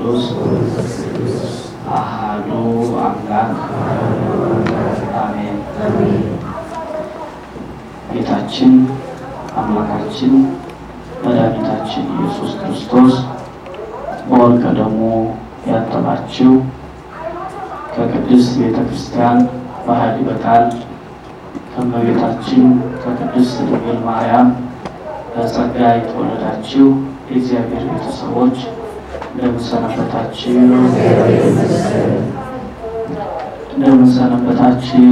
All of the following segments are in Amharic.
ቅዱስ አሃዱ አምላክ አሜን። ጌታችን አምላካችን መድኃኒታችን ኢየሱስ ክርስቶስ በወርቀ ደሙ ያጠባችው ከቅድስት ቤተ ክርስቲያን ባህል በቃል ከእመቤታችን ከቅድስት ድንግል ማርያም በጸጋ የተወለዳችሁ የእግዚአብሔር ቤተሰቦች እንደምንሰነበታችሁ እንደምንሰነበታችሁ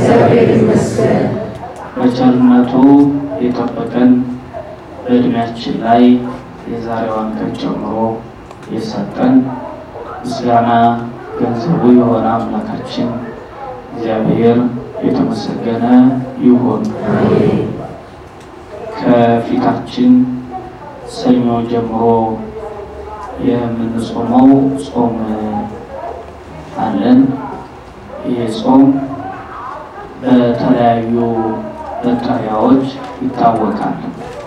በቸርነቱ የጠበቀን በእድሜያችን ላይ የዛሬዋን ቀን ጨምሮ የሰጠን ምስጋና ገንዘቡ የሆነ አምላካችን እግዚአብሔር የተመሰገነ ይሁን። ከፊታችን ሰኞ ጀምሮ የምንጾመው ጾም አለን። ይህ ጾም በተለያዩ መጠሪያዎች ይታወቃል።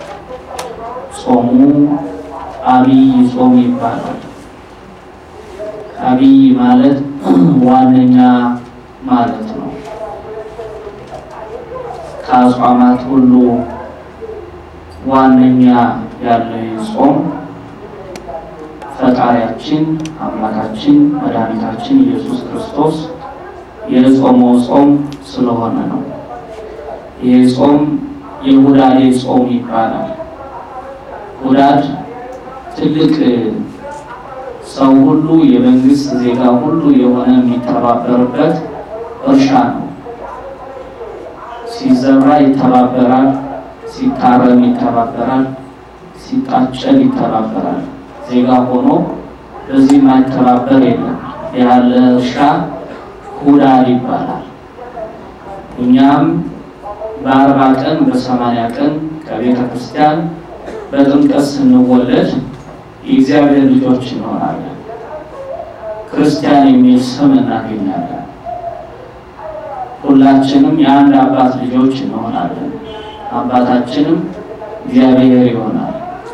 ጾሙ አብይ ጾም ይባላል። አብይ ማለት ዋነኛ ማለት ነው። ከአጽዋማት ሁሉ ዋነኛ ያለው ጾም ፈጣሪያችን አምላካችን መድኃኒታችን ኢየሱስ ክርስቶስ የጾመው ጾም ስለሆነ ነው። ይህ ጾም የሁዳዴ ጾም ይባላል። ሁዳድ ትልቅ ሰው ሁሉ የመንግስት ዜጋ ሁሉ የሆነ የሚተባበርበት እርሻ ነው። ሲዘራ ይተባበራል፣ ሲታረም ይተባበራል፣ ሲጣጨል ይተባበራል። ዜጋ ሆኖ በዚህ የማይተባበር የለም። ያለ እርሻ ሁዳድ ይባላል። እኛም በአርባ ቀን በሰማንያ ቀን ከቤተ ክርስቲያን በጥምቀት ስንወለድ የእግዚአብሔር ልጆች እንሆናለን። ክርስቲያን የሚል ስም እናገኛለን። ሁላችንም የአንድ አባት ልጆች እንሆናለን። አባታችንም እግዚአብሔር ይሆናል።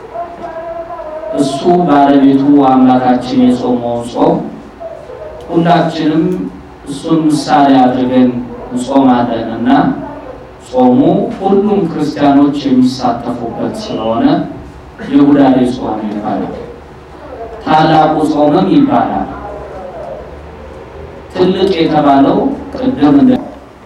እሱ ባለቤቱ አምላካችን የጾመውን ጾም ሁላችንም እሱን ምሳሌ አድርገን እንጾማለን እና ጾሙ ሁሉም ክርስቲያኖች የሚሳተፉበት ስለሆነ የሁዳዴ ጾም ይባላል። ታላቁ ጾምም ይባላል። ትልቅ የተባለው ቅድም እንደ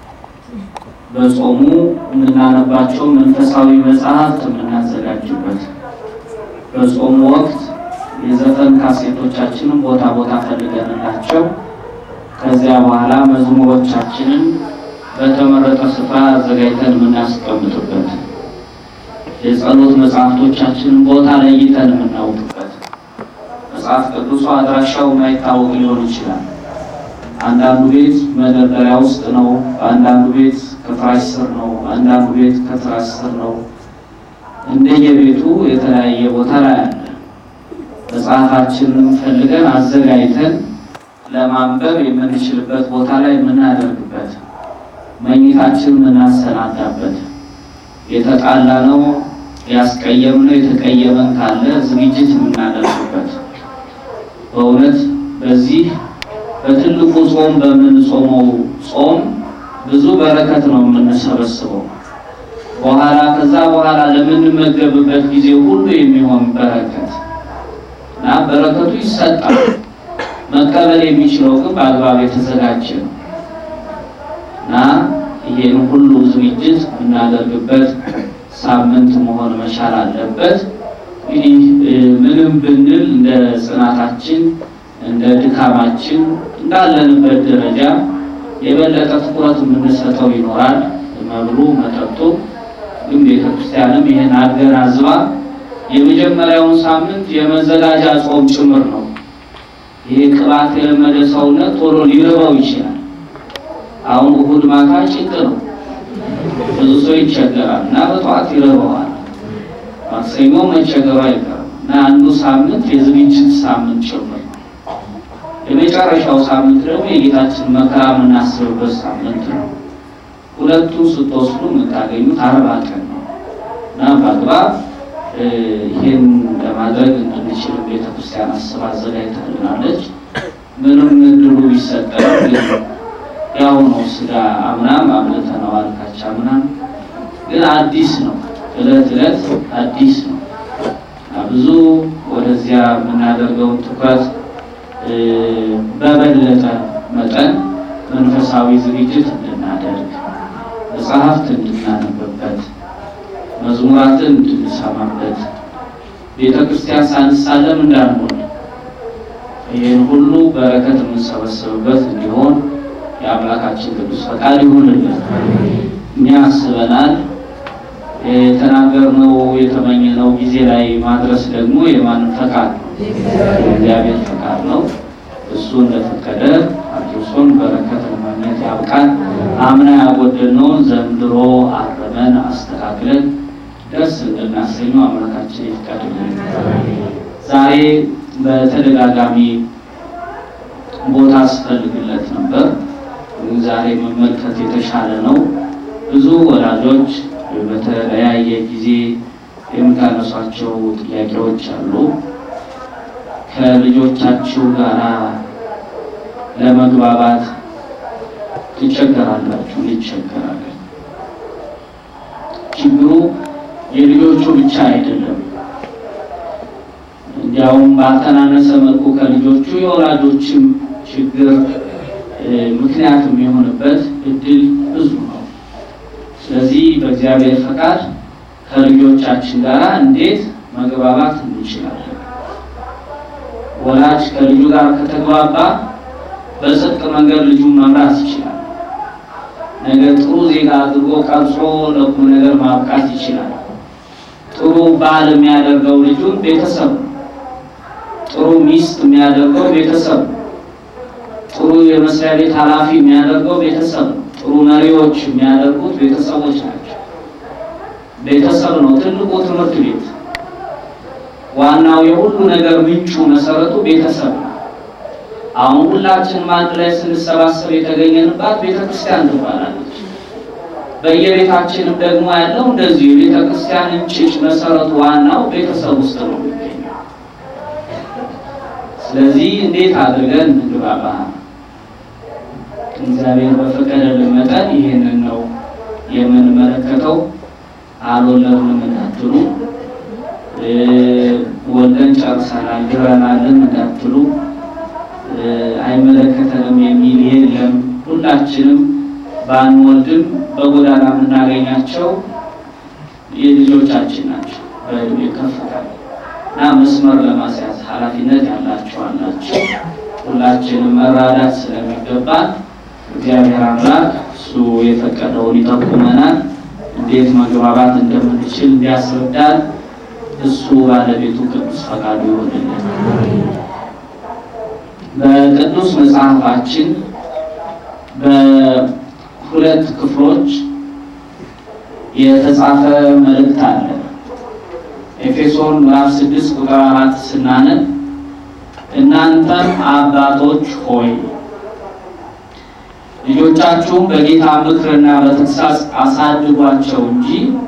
በጾሙ የምናነባቸው መንፈሳዊ መጽሐፍት የምናዘጋጅበት በጾሙ ወቅት የዘፈን ካሴቶቻችንን ቦታ ቦታ ፈልገንላቸው ከዚያ በኋላ መዝሙሮቻችንን በተመረጠ ስፍራ አዘጋጅተን የምናስቀምጥበት የጸሎት መጽሐፍቶቻችንን ቦታ ለይተን የምናውቅበት መጽሐፍ ቅዱሱ አድራሻው ማይታወቅ ሊሆን ይችላል። አንዳንዱ ቤት መደርደሪያ ውስጥ ነው፣ በአንዳንዱ ቤት ከፍራሽ ስር ነው፣ በአንዳንዱ ቤት ከፍራሽ ስር ነው። እንደየቤቱ የተለያየ ቦታ ላይ አለ። መጽሐፋችንን ፈልገን አዘጋጅተን ለማንበብ የምንችልበት ቦታ ላይ የምናደርግበት መኝታችን የምናሰናዳበት የተጣላ ነው ያስቀየምነው የተቀየመን ካለ ዝግጅት የምናደርግበት በእውነት በዚህ በትልቁ ጾም በምንጾመው ጾም ብዙ በረከት ነው የምንሰበስበው። በኋላ ከዛ በኋላ ለምንመገብበት ጊዜ ሁሉ የሚሆን በረከት እና በረከቱ ይሰጣል። መቀበል የሚችለው ግን በአግባብ የተዘጋጀ ነው እና ይሄን ሁሉ ዝግጅት የምናደርግበት ሳምንት መሆን መቻል አለበት። እንግዲህ ምንም ብንል እንደ ጽናታችን እንደ ድካማችን እንዳለንበት ደረጃ የበለጠ ትኩረት የምንሰጠው ይኖራል። መብሉ መጠጡ። ግን ቤተክርስቲያንም ይህን አገናዝባ የመጀመሪያውን ሳምንት የመዘጋጃ ጾም ጭምር ነው። ይሄ ቅባት የለመደ ሰውነት ቶሎ ሊርበው ይችላል። አሁን እሑድ ማታ ጭንቅ ነው፣ ብዙ ሰው ይቸገራል እና በጠዋት ይርበዋል። ማክሰኞ መቸገሩ አይቀርም እና አንዱ ሳምንት የዝግጅት ሳምንት ጭምር ነው። የመጨረሻው ሳምንት ደግሞ የጌታችን መከራ የምናስብበት ሳምንት ነው። ሁለቱ ስትወስዱ የምታገኙት አርባ ቀን ነው እና በአግባብ ይህን ለማድረግ እንድንችል እንድንችልም ቤተክርስቲያን አስባ አዘጋጅታልናለች። ምንም እድሉ ቢሰጠን ግን ያው ነው ስጋ አምናም አምልተነዋል ካቻ አምናም ግን አዲስ ነው። እለት እለት አዲስ ነው። ብዙ ወደዚያ የምናደርገውን ትኩረት በበለጠ መጠን መንፈሳዊ ዝግጅት እንድናደርግ መጽሐፍት እንድናነብበት መዝሙራትን እንድንሰማበት ቤተ ክርስቲያን ሳንሳለም እንዳንሆን ይህን ሁሉ በረከት የምንሰበሰብበት እንዲሆን የአምላካችን ቅዱስ ፈቃድ ይሁንልን። እኛ አስበናል። የተናገርነው የተመኘነው ጊዜ ላይ ማድረስ ደግሞ የማንም ፈቃድ ነው? እግዚአብሔር ፈቃድ ነው። እሱ እንደፈቀደ አድርሶን በረከት ለማግኘት ያብቃን። አምና ያጎደልነውን ዘንድሮ አረመን አስተካክለን ደስ እንድናሰኘው አምላካችን ይፍቀድልን። ዛሬ በተደጋጋሚ ቦታ አስፈልግለት ነበር። ዛሬ መመልከት የተሻለ ነው። ብዙ ወላጆች በተለያየ ጊዜ የምታነሷቸው ጥያቄዎች አሉ። ከልጆቻችሁ ጋር ለመግባባት ትቸገራላችሁ፣ እንቸገራለን። ችግሩ የልጆቹ ብቻ አይደለም። እንዲያውም ባልተናነሰ መልኩ ከልጆቹ የወላጆችም ችግር ምክንያት የሚሆንበት እድል ብዙ ነው። ስለዚህ በእግዚአብሔር ፈቃድ ከልጆቻችን ጋር እንዴት መግባባት እንችላለን? ወላጅ ከልጁ ጋር ከተግባባ በጽድቅ መንገድ ልጁን መምራት ይችላል። ነገ ጥሩ ዜጋ አድርጎ ቀርጾ ለቁም ነገር ማብቃት ይችላል። ጥሩ ባል የሚያደርገው ልጁን ቤተሰብ ነው። ጥሩ ሚስት የሚያደርገው ቤተሰብ ነው። ጥሩ የመስሪያ ቤት ኃላፊ የሚያደርገው ቤተሰብ ነው። ጥሩ መሪዎች የሚያደርጉት ቤተሰቦች ናቸው። ቤተሰብ ነው ትልቁ ትምህርት ቤት። ዋናው የሁሉ ነገር ምንጩ መሰረቱ ቤተሰብ ነው። አሁን ሁላችንም አንድ ላይ ስንሰባሰብ የተገኘንባት ቤተክርስቲያን ትባላለች። በየቤታችንም ደግሞ ያለው እንደዚሁ የቤተክርስቲያን እንጭጭ መሰረቱ ዋናው ቤተሰብ ውስጥ ነው የሚገኘው። ስለዚህ እንዴት አድርገን እንግባባ? እግዚአብሔር በፈቀደልን መጠን ይህንን ነው የምንመለከተው። አልወለድንም እንዳትሉ፣ ወልደን ጨርሰናል ድረናልም እንዳትሉ፣ አይመለከተንም የሚል የለም። ሁላችንም ባንወልድም በጎዳና የምናገኛቸው የልጆቻችን ናቸው። በእድሜ ከፍታ እና መስመር ለማስያዝ ኃላፊነት ያላቸው አላቸው። ሁላችንም መራዳት ስለሚገባን እግዚአብሔር አምላክ እሱ የፈቀደውን ይጠቁመናል። እንዴት መግባባት እንደምንችል እንዲያስረዳን እሱ ባለቤቱ ቅዱስ ፈቃዱ ይሆንልን። በቅዱስ መጽሐፋችን በሁለት ክፍሎች የተጻፈ መልእክት አለ። ኤፌሶን ምዕራፍ 6 ቁጥር 4 ስናነብ እናንተም አባቶች ሆይ ልጆቻችሁም በጌታ ምክርና በተግሳጽ አሳድጓቸው እንጂ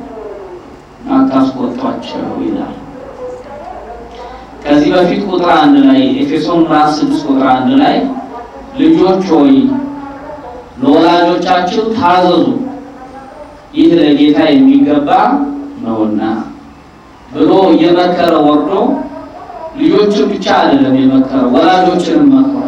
አታስቆጧቸው ይላል። ከዚህ በፊት ቁጥር አንድ ላይ ኤፌሶን ምዕራፍ 6 ቁጥር አንድ ላይ ልጆች ሆይ ለወላጆቻችሁ ታዘዙ፣ ይህ ለጌታ የሚገባ ነውና ብሎ እየመከረ ወርዶ ልጆችን ብቻ አይደለም የመከረ ወላጆችንም መክሯል።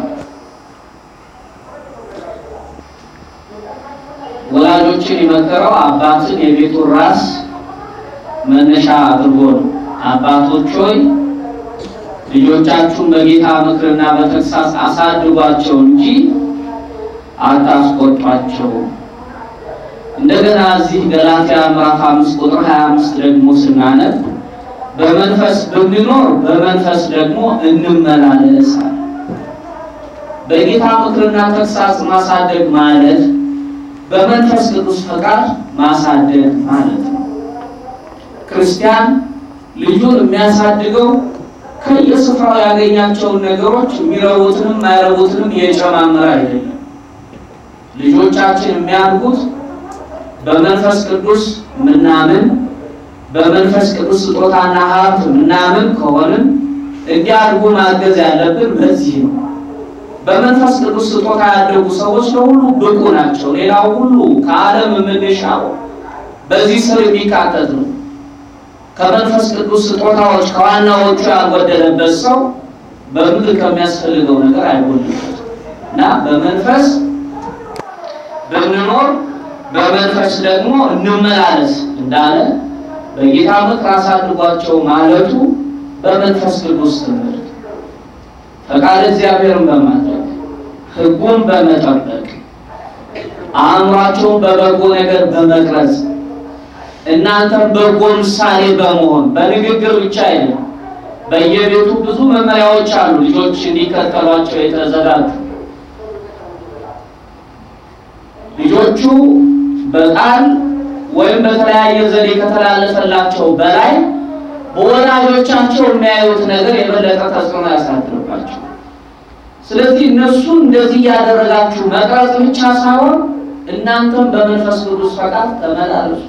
ወላጆችን የመከረው አባትን የቤቱን ራስ መነሻ አድርጎ ነው። አባቶች ሆይ ልጆቻችሁን በጌታ ምክርና በተግሳጽ አሳድጓቸው እንጂ አታስቆጧቸው። እንደገና እዚህ ገላትያ ምዕራፍ 5 ቁጥር 25 ደግሞ ስናነብ በመንፈስ ብንኖር በመንፈስ ደግሞ እንመላለስ። በጌታ ምክርና ተግሳጽ ማሳደግ ማለት በመንፈስ ቅዱስ ፈቃድ ማሳደግ ማለት ነው። ክርስቲያን ልጁን የሚያሳድገው ከየስፍራው ያገኛቸውን ነገሮች የሚረቡትንም ማይረቡትንም የጨማመረ አይደለም። ልጆቻችን የሚያድጉት በመንፈስ ቅዱስ ምናምን በመንፈስ ቅዱስ ስጦታና ሀብት ምናምን ከሆንን እንዲያድጉ ማገዝ ያለብን በዚህ ነው። በመንፈስ ቅዱስ ስጦታ ያደጉ ሰዎች ለሁሉ ብቁ ናቸው። ሌላው ሁሉ ከዓለም የምንሻው በዚህ ስር የሚካተት ነው። ከመንፈስ ቅዱስ ስጦታዎች ከዋናዎቹ ያልጎደለበት ሰው በምድር ከሚያስፈልገው ነገር አይጎልበትም እና በመንፈስ ብንኖር በመንፈስ ደግሞ እንመላለስ እንዳለ በጌታ ምክር አሳድጓቸው ማለቱ በመንፈስ ቅዱስ ትምህርት ፈቃድ እግዚአብሔርን በማድረግ ሕጉን በመጠበቅ አእምሯቸውን በበጎ ነገር በመቅረጽ እናንተም በጎ ምሳሌ በመሆን በንግግር ብቻ አይደለም። በየቤቱ ብዙ መመሪያዎች አሉ፣ ልጆች እንዲከተሏቸው የተዘጋጁ ልጆቹ በቃል ወይም በተለያየ ዘዴ ከተላለፈላቸው በላይ በወላጆቻቸው የሚያዩት ነገር የበለጠ ተጽዕኖ ያሳድርባቸው። ስለዚህ እነሱን እንደዚህ እያደረጋችሁ መቅረጽ ብቻ ሳይሆን እናንተም በመንፈስ ቅዱስ ፈቃድ ተመላለሱ፣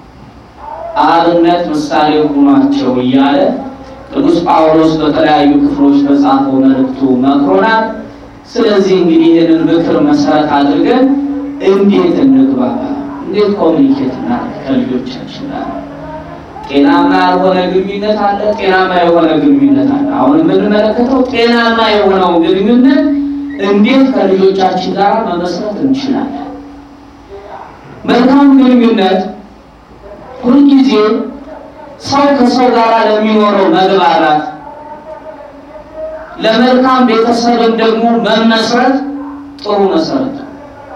አብነት ምሳሌ ሁኗቸው እያለ ቅዱስ ጳውሎስ በተለያዩ ክፍሎች በጻፈው መልእክቱ መክሮናል። ስለዚህ እንግዲህ ይህንን ምክር መሰረት አድርገን እንዴት እንግባባ፣ እንዴት ኮሚኒኬት እናድርግ ከልጆቻችን ጋር ጤናማ ያልሆነ ግንኙነት አለ፣ ጤናማ የሆነ ግንኙነት አለ። አሁን የምንመለከተው ጤናማ የሆነው ግንኙነት እንዴት ከልጆቻችን ጋር መመስረት እንችላለን። መልካም ግንኙነት ሁልጊዜ ሰው ከሰው ጋር ለሚኖረው መግባባት፣ ለመልካም ቤተሰብን ደግሞ መመስረት ጥሩ መሰረት ነው።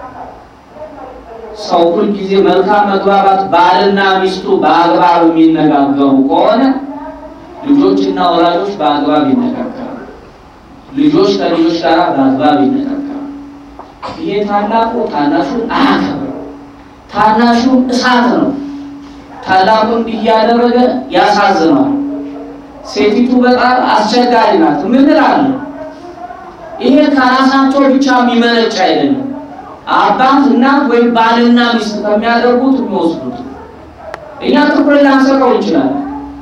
ሰው ሁልጊዜ መልካም መግባባት ባልና ሚስቱ በአግባብ የሚነጋገሩ ከሆነ ልጆችና ወላጆች በአግባብ ይነጋገራሉ። ልጆች ከልጆች ጋር በአግባብ ይነጋገራሉ። ይሄ ታላቁ ታናሹን አያከብርም። ታናሹ እሳት ነው። ታላቁ እንዲህ እያደረገ ያሳዝነዋል። ሴቲቱ በጣም አስቸጋሪ ናት። ምን እላለሁ? ይሄ ከራሳቸው ብቻ የሚመነጭ አይደለም። አባት እናት ወይም ባልና ሚስት ከሚያደርጉት የሚወስዱት እኛ ትኩረት ላንሰጠው እንችላለን።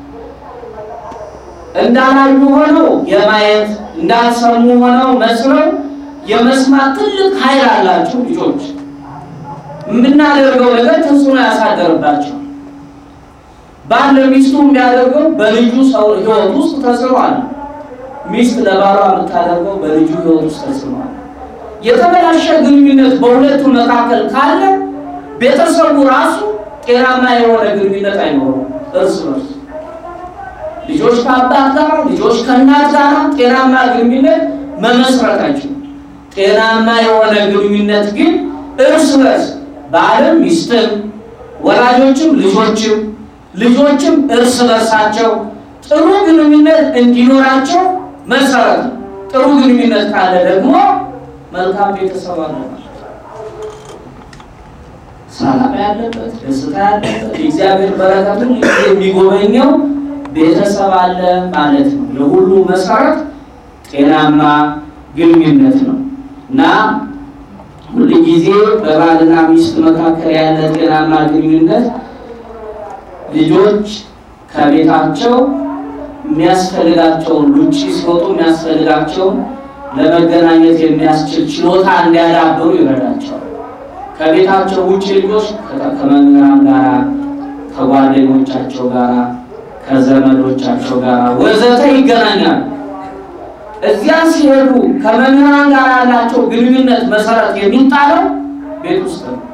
እንዳላዩ ሆነው የማየት እንዳልሰሙ ሆነው መስለው የመስማት ትልቅ ኃይል አላቸው ልጆች። የምናደርገው ነገር ተጽዕኖ ያሳደርባቸው። ባል ለሚስቱ የሚያደርገው በልጁ ሰው ሕይወት ውስጥ ተጽዕኖ አለ። ሚስት ለባሏ የምታደርገው በልጁ ሕይወት ውስጥ ተጽዕኖ አለ። የተበላሸ ግንኙነት በሁለቱ መካከል ካለ ቤተሰቡ ራሱ ጤናማ የሆነ ግንኙነት አይኖረውም። እርስ በርስ ልጆች ከአባት ጋር፣ ልጆች ከእናት ጋር ጤናማ ግንኙነት መመስረታቸው። ጤናማ የሆነ ግንኙነት ግን እርስ በርስ ባልም ሚስትም፣ ወላጆችም ልጆችም፣ ልጆችም እርስ በርሳቸው ጥሩ ግንኙነት እንዲኖራቸው መሰረት ነው። ጥሩ ግንኙነት ካለ ደግሞ መልካም ቤተሰብ አለ ማለት ነው። ሰላም ያለበት ደስታ ያለበት የእግዚአብሔር በረከትን የሚጎበኘው ቤተሰብ አለ ማለት ነው። ለሁሉ መሰረት ጤናማ ግንኙነት ነው እና ሁል ጊዜ በባልና ሚስት መካከል ያለ ጤናማ ግንኙነት ልጆች ከቤታቸው የሚያስፈልጋቸውን ውጪ ሲወጡ የሚያስፈልጋቸውን ለመገናኘት የሚያስችል ችሎታ እንዲያዳብሩ ይረዳቸዋል። ከቤታቸው ውጭ ልጆች ከመምህራን ጋር፣ ከጓደኞቻቸው ጋር፣ ከዘመዶቻቸው ጋር ወዘተ ይገናኛሉ። እዚያ ሲሄዱ ከመምህራን ጋር ያላቸው ግንኙነት መሰረት የሚጣለው ቤት ውስጥ ነው።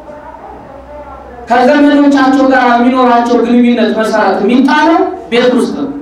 ከዘመዶቻቸው ጋር የሚኖራቸው ግንኙነት መሰረት የሚጣለው ቤት ውስጥ ነው።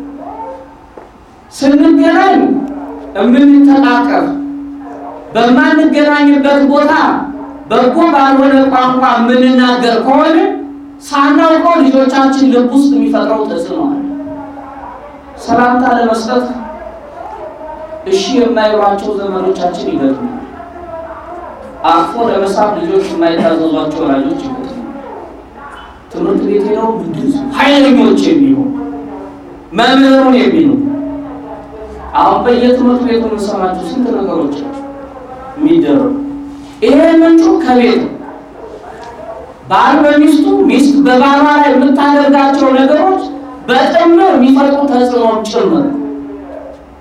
ስንገናኝ የምንተቃቀፍ በማንገናኝበት ቦታ በጎ ባልሆነ ቋንቋ የምንናገር ከሆነ ሳናውቀው ልጆቻችን ልብ ውስጥ የሚፈጥረው ተጽዕኖ አለ። ሰላምታ ለመስጠት እሺ የማይሏቸው ዘመዶቻችን ይገጥማል። አቅፎ ለመሳብ ልጆች የማይታዘዟቸው ወላጆች ይገጥማል። ትምህርት ቤት ሄደው ምንድን ኃይለኞች የሚሆኑ መምህሩን የሚሆኑ አሁን በየትምህርት ቤቱ የምንሰማቸው ስንት ነገሮች የሚደረጉ ይሄ ምንጩ ከቤት ነው። ባል በሚስቱ ሚስት በባሏ ላይ የምታደርጋቸው ነገሮች በጥምር የሚፈጥሩ ተጽዕኖ ጭምር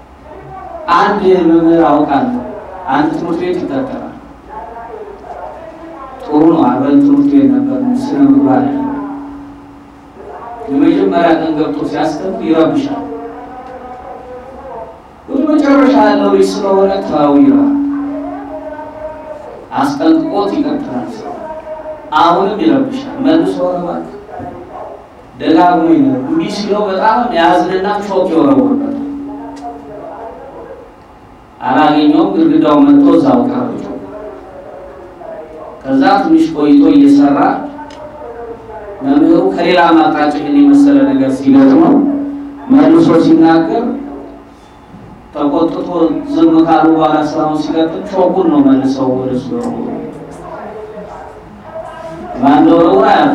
አንድ መምህር አውቃለሁ። አንድ ትምህርት ቤት ይቀጠራል። ጥሩ ነው። አብረን ትምህርት ቤት ነበር። ስነ ምግባር ያለ የመጀመሪያ ቀን ገብቶ ሲያስተምር ይረብሻል። ወደ መጨረሻ ያለው ልጅ ስለሆነ ተው ይለዋል። አስጠንቅቆት ይቀጥላል። ሰው አሁንም ይረብሻል። መልሶ ረባት ደጋግሞ ይነር እንዲህ ሲለው በጣም ያዝንና ሾክ የወረወርበታል። አላገኘውም። ግድግዳው መጥቶ እዛው ቀረች። ከዛ ትንሽ ቆይቶ እየሰራ መምህሩ ከሌላ ማጣጭ ግን የመሰለ ነገር ሲገጥመው መልሶ ሲናገር ተቆጥቶ ዝም ካሉ በኋላ ስራውን ሲቀጥል ሾኩን ነው መልሰው ወደ እሱ ማንደወረውራ ያሉ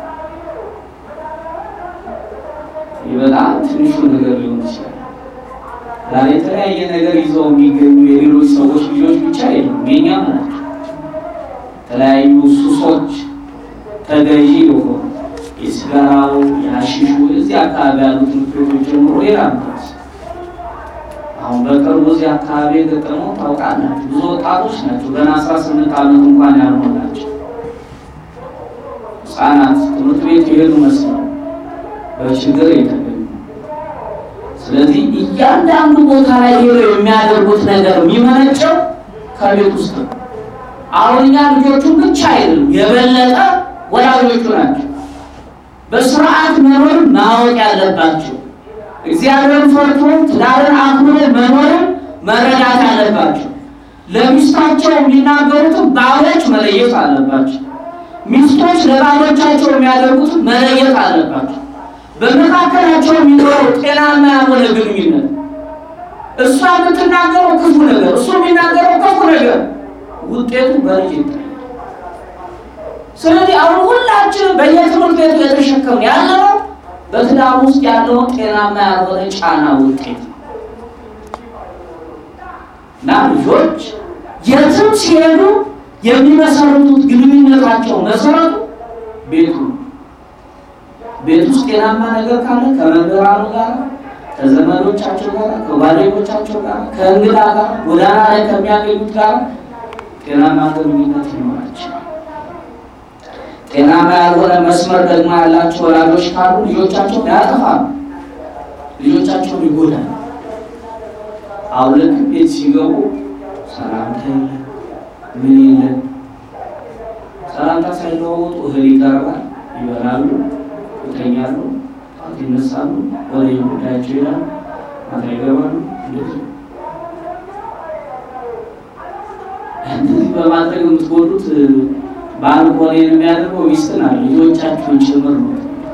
ይህ በጣም ትንሹ ነገር ሊሆን ይችላል። ዛሬ የተለያየ ነገር ይዘው የሚገኙ የሌሎች ሰዎች ልጆች ብቻ የሉም፣ የኛም ናቸው። የተለያዩ ሱሶች ተገዢ የሆኑ የሲጋራው፣ የአሺሹ እዚህ አካባቢ ያሉ ትምህርት ቤቶች ጀምሮ ሌላ ምትስ አሁን በቅርቡ እዚህ አካባቢ የገጠመው ታውቃላችሁ። ብዙ ወጣቶች ናቸው ገና አስራ ስምንት ዓመት እንኳን ያልሆናቸው ህጻናት ትምህርት ቤት የሄዱ መስለው በችግር የተገኙ ስለዚህ እያንዳንዱ ቦታ ላይ ሄደው የሚያደርጉት ነገር የሚመነጨው ከቤት ውስጥ ነው። አሁን እኛ ልጆቹን ብቻ አይደለም የበለጠ ወላጆቹ ናቸው በስርዓት መኖር ማወቅ ያለባቸው። እግዚአብሔርን ፈርቶ ትዳርን አክብሮ መኖርን መረዳት አለባቸው። ለሚስታቸው የሚናገሩትን ባሎች መለየት አለባቸው። ሚስቶች ለባሎቻቸው የሚያደርጉትን መለየት አለባቸው። በመካከላቸው የሚኖረው ጤናማ ያልሆነ ግንኙነት እሷ የምትናገረው ክፉ ነገር፣ እሱ የሚናገረው ክፉ ነገር ውጤቱ በልጅ ይታያል። ስለዚህ አሁን ሁላችንም በየትምህርት ቤቱ የተሸከምን ያለነው በትዳር ውስጥ ያለውን ጤናማ ያልሆነ ጫና ውጤት ነው እና ልጆች የትም ሲሄዱ የሚመሰርቱት ግንኙነታቸው መሰረቱ ቤቱ ነው። ቤት ውስጥ ጤናማ ነገር ካለ ከመምህራኑ ጋር፣ ከዘመዶቻቸው ጋር፣ ከጓደኞቻቸው ጋር፣ ከእንግዳ ጋር፣ ጎዳና ላይ ከሚያገኙት ጋር ጤናማ ግንኙነት ይኖራቸው። ጤናማ ያልሆነ መስመር ደግሞ ያላቸው ወላጆች ካሉ ልጆቻቸውን ያጠፋሉ፣ ልጆቻቸውን ይጎዳሉ። አሁን ልክ ቤት ሲገቡ ሰላምታ የለ ምን የለ፣ ሰላምታ ሳይለዋወጡ እህል ይቀርባል፣ ይበላሉ፣ ይተኛሉ፣ ጠዋት ይነሳሉ፣ ወደ ጉዳያቸው ይሄዳሉ፣ ማታ ይገባሉ። እንደዚህ እንደዚህ በማድረግ የምትጎዱት ባልኮኔ የሚያደርገው ሚስትን አለ ልጆቻችሁን ጭምር ነው።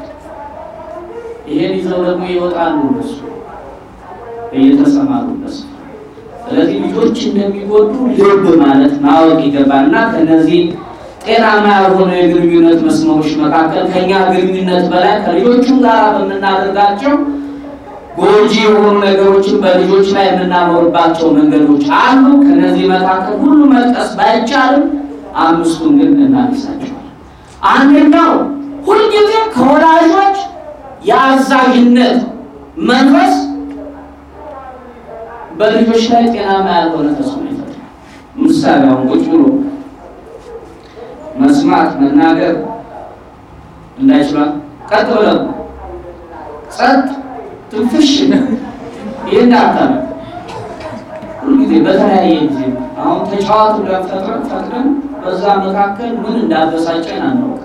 ይሄን ይዘው ደግሞ ይወጣሉ እነሱ እየተሰማሩበት። ስለዚህ ልጆች እንደሚጎዱ ልብ ማለት ማወቅ ይገባል እና ከነዚህ ጤናማ ያልሆኑ የግንኙነት መስመሮች መካከል ከኛ ግንኙነት በላይ ከልጆቹም ጋር በምናደርጋቸው ጎጂ የሆኑ ነገሮችን በልጆች ላይ የምናኖርባቸው መንገዶች አሉ። ከነዚህ መካከል ሁሉ መጥቀስ ባይቻልም አምስቱን ግን እናነሳቸዋለን። አንደኛው ሁልጊዜ ከወላጆች የአዛዥነት መንፈስ በልጆች ላይ ጤናማ ያልሆነ ተጽዕኖ ይፈጥራል። ምሳሌ አሁን ቁጭ ብሎ መስማት መናገር እንዳይችላል ቀጥ ብለው ጸጥ ትንፍሽ ይህን አካል ሁልጊዜ በተለያየ ጊዜ አሁን ተጫዋቱ ለፈጥረን ፈጥረን በዛ መካከል ምን እንዳበሳጨን አናውቅ።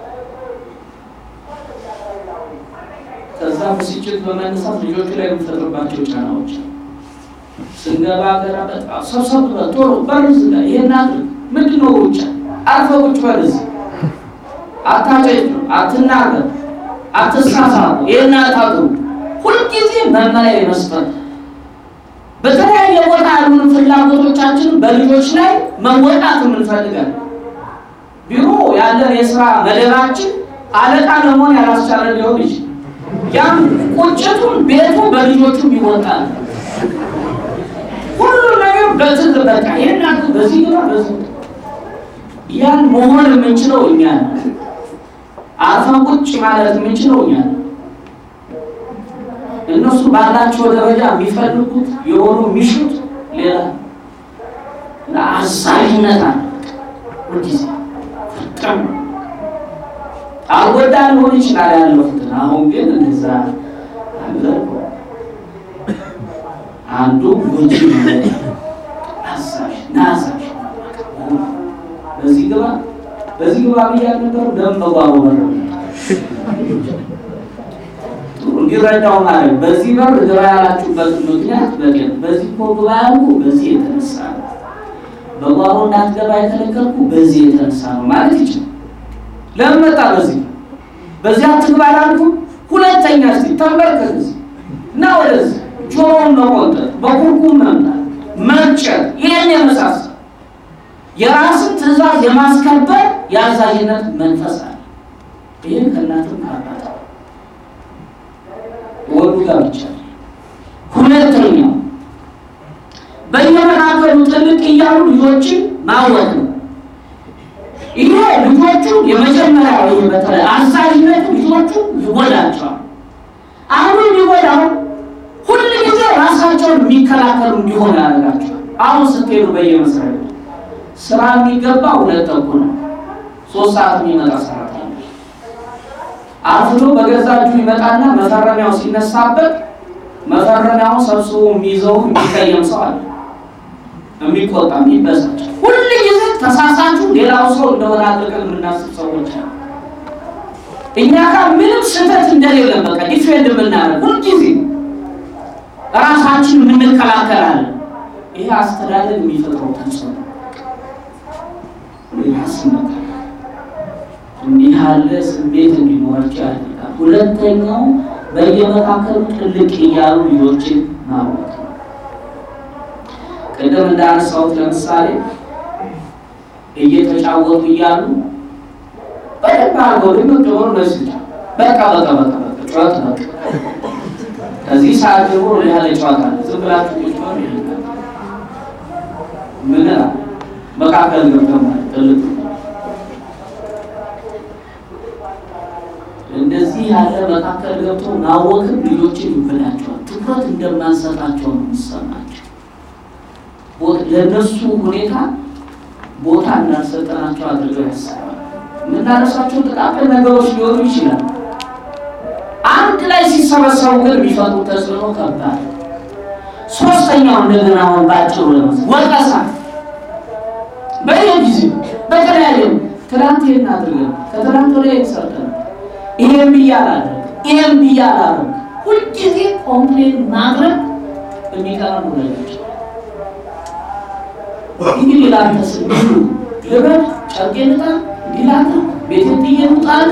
ከዛ ብስጭት በመነሳት ልጆቹ ላይ የምንፈጥርባቸው ጫናዎች ስንገባ ገና በጣም ሰብሰብ በል ቶሎ በርዝ ላይ ይሄን አድርግ ምንድን ነው ሩጫ አርፈ ቁጭ በል እዚህ አታጨጭ አትናገር አትሳሳቡ ይሄን አታድሩ ሁልጊዜ መመሪያ የመስጠት በተለያየ ቦታ ያሉን ፍላጎቶቻችን በልጆች ላይ መወጣት የምንፈልጋለን። ቢሮ ያለን የስራ መደባችን አለቃ ለመሆን ያላስቻለ ሊሆን ይችላል። ያም ቁጭቱን ቤቱ በልጆቹም ይወጣል። ሁሉ ነገር በትል በቃ ይህን በዚህ ግባ በዚህ ያን መሆን የምንችለው እኛ ነው። አርፈን ቁጭ ማለት የምንችለው እኛ ነው። እነሱ ባላቸው ደረጃ የሚፈልጉት የሆኑ የሚሹት ሌላ አዛዥነት አለ። ሁልጊዜ ፍጥም አልጎዳ ሊሆን ይችላል ያለፉትን። አሁን ግን እንደዛ አለ። አንዱ ጎጂ አዛዥ ናዛዥ በዚህ ግባ በዚህ ግባ ብያለሁ ነበሩ ደም በጓሮ በር እንዲረዳው ማለት በዚህ በር ግባ ያላችሁበት ምክንያት በቀን በዚህ እኮ ግባ ያልኩ በዚህ የተነሳ ነው። በጓሮ እንዳትገባ የከለከልኩ በዚህ የተነሳ ነው ማለት ይችላል። ለምን መጣ በዚህ በዚህ አትግባ ላልኩ ሁለተኛ እስኪ ተንበርከክ እዚህ እና ወደዚህ ጆሮውን መቆንጠጥ በኩርኩም መምጣት መርጨት ይህን የመሳሰል የራስን ትእዛዝ የማስከበር የአዛዥነት መንፈስ አለ። ይህን ከእናትም ከአባት ወዱ ጋር ብቻ። ሁለተኛው በየመካከሉ ጥልቅ እያሉ ልጆችን ማወቅ ነው። ይሄ ልጆቹ የመጀመሪያው ይሄ በተለይ አዛዥነት ልጆቹ ይጎዳቸዋል። አሁን የሚጎዳው ሁል ጊዜ ራሳቸውን የሚከላከሉ እንዲሆን ያደርጋቸዋል። አሁን ስትሄዱ በየመስሪያ ቤቱ ስራ የሚገባ ሁለት ተኩል ነው። ሶስት ሰዓት የሚመጣ ሰራተኛ አርፍዶ በገዛ እጁ ይመጣና መፈረሚያው ሲነሳበት መፈረሚያውን ሰብስቦ የሚይዘው የሚቀየም ሰው አለ። የሚቆጣ የሚበሳጭ ሁል ጊዜ ተሳሳቹ ሌላው ሰው እንደሆነ አድርገን የምናስብ ሰዎች አሉ። እኛ ጋር ምንም ስህተት እንደሌለን በቃ ዲፌንድ የምናደርግ ሁልጊዜ ራሳችን የምንከላከላለን። ይሄ አስተዳደር የሚፈጥረው ተጽዕኖ ያስመጣል። እንዲህ ያለ ስሜት እንዲኖራቸው ያደርጋል። ሁለተኛው በየመካከሉ ጥልቅ እያሉ ልጆችን ማወቅ ነው። ቅድም እንዳነሳሁት ለምሳሌ እየተጫወቱ እያሉ በደንብ አድርገው ድምቅ ብሎ መስጫ በቃ በቃ በቃ በቃ ጨዋታ በቃ ከዚህ ሰዓት ደግሞ ያለ ጨዋታ አለ። ዝም ብላችሁ ቁጭ በሉ ይላል። ምን መካከል ገብተው ማለት ጥልቅ እንደዚህ ያለ መካከል ገብቶ ማወቅም ልጆችን ይበላቸዋል። ትኩረት እንደማንሰጣቸው ነው የሚሰማቸው። ለእነሱ ሁኔታ ቦታ እንዳልሰጠናቸው አድርገው ያስባል። የምናነሳቸው ጥቃቅን ነገሮች ሊሆኑ ይችላል። አንድ ላይ ሲሰበሰቡ ግን የሚፈጥሩ ተጽዕኖ ከባድ። ሶስተኛው እንደገና አሁን ባጭሩ ለመስ ወቀሳ በየጊዜው በተለያየ ትናንት ይህን አድርገን ከትናንት ወዲያ ይሰርተን ይሄን ብዬ አላደርግ ይሄን ብዬ አላደርግ ሁልጊዜ ኮምፕሌን ማድረግ የሚቀረቡ ነገሮች እንግዲህ ላንተ ስል ልበል ጨርቄን ልጣል እንዲላለ ቤቴን ጥዬ ልውጣል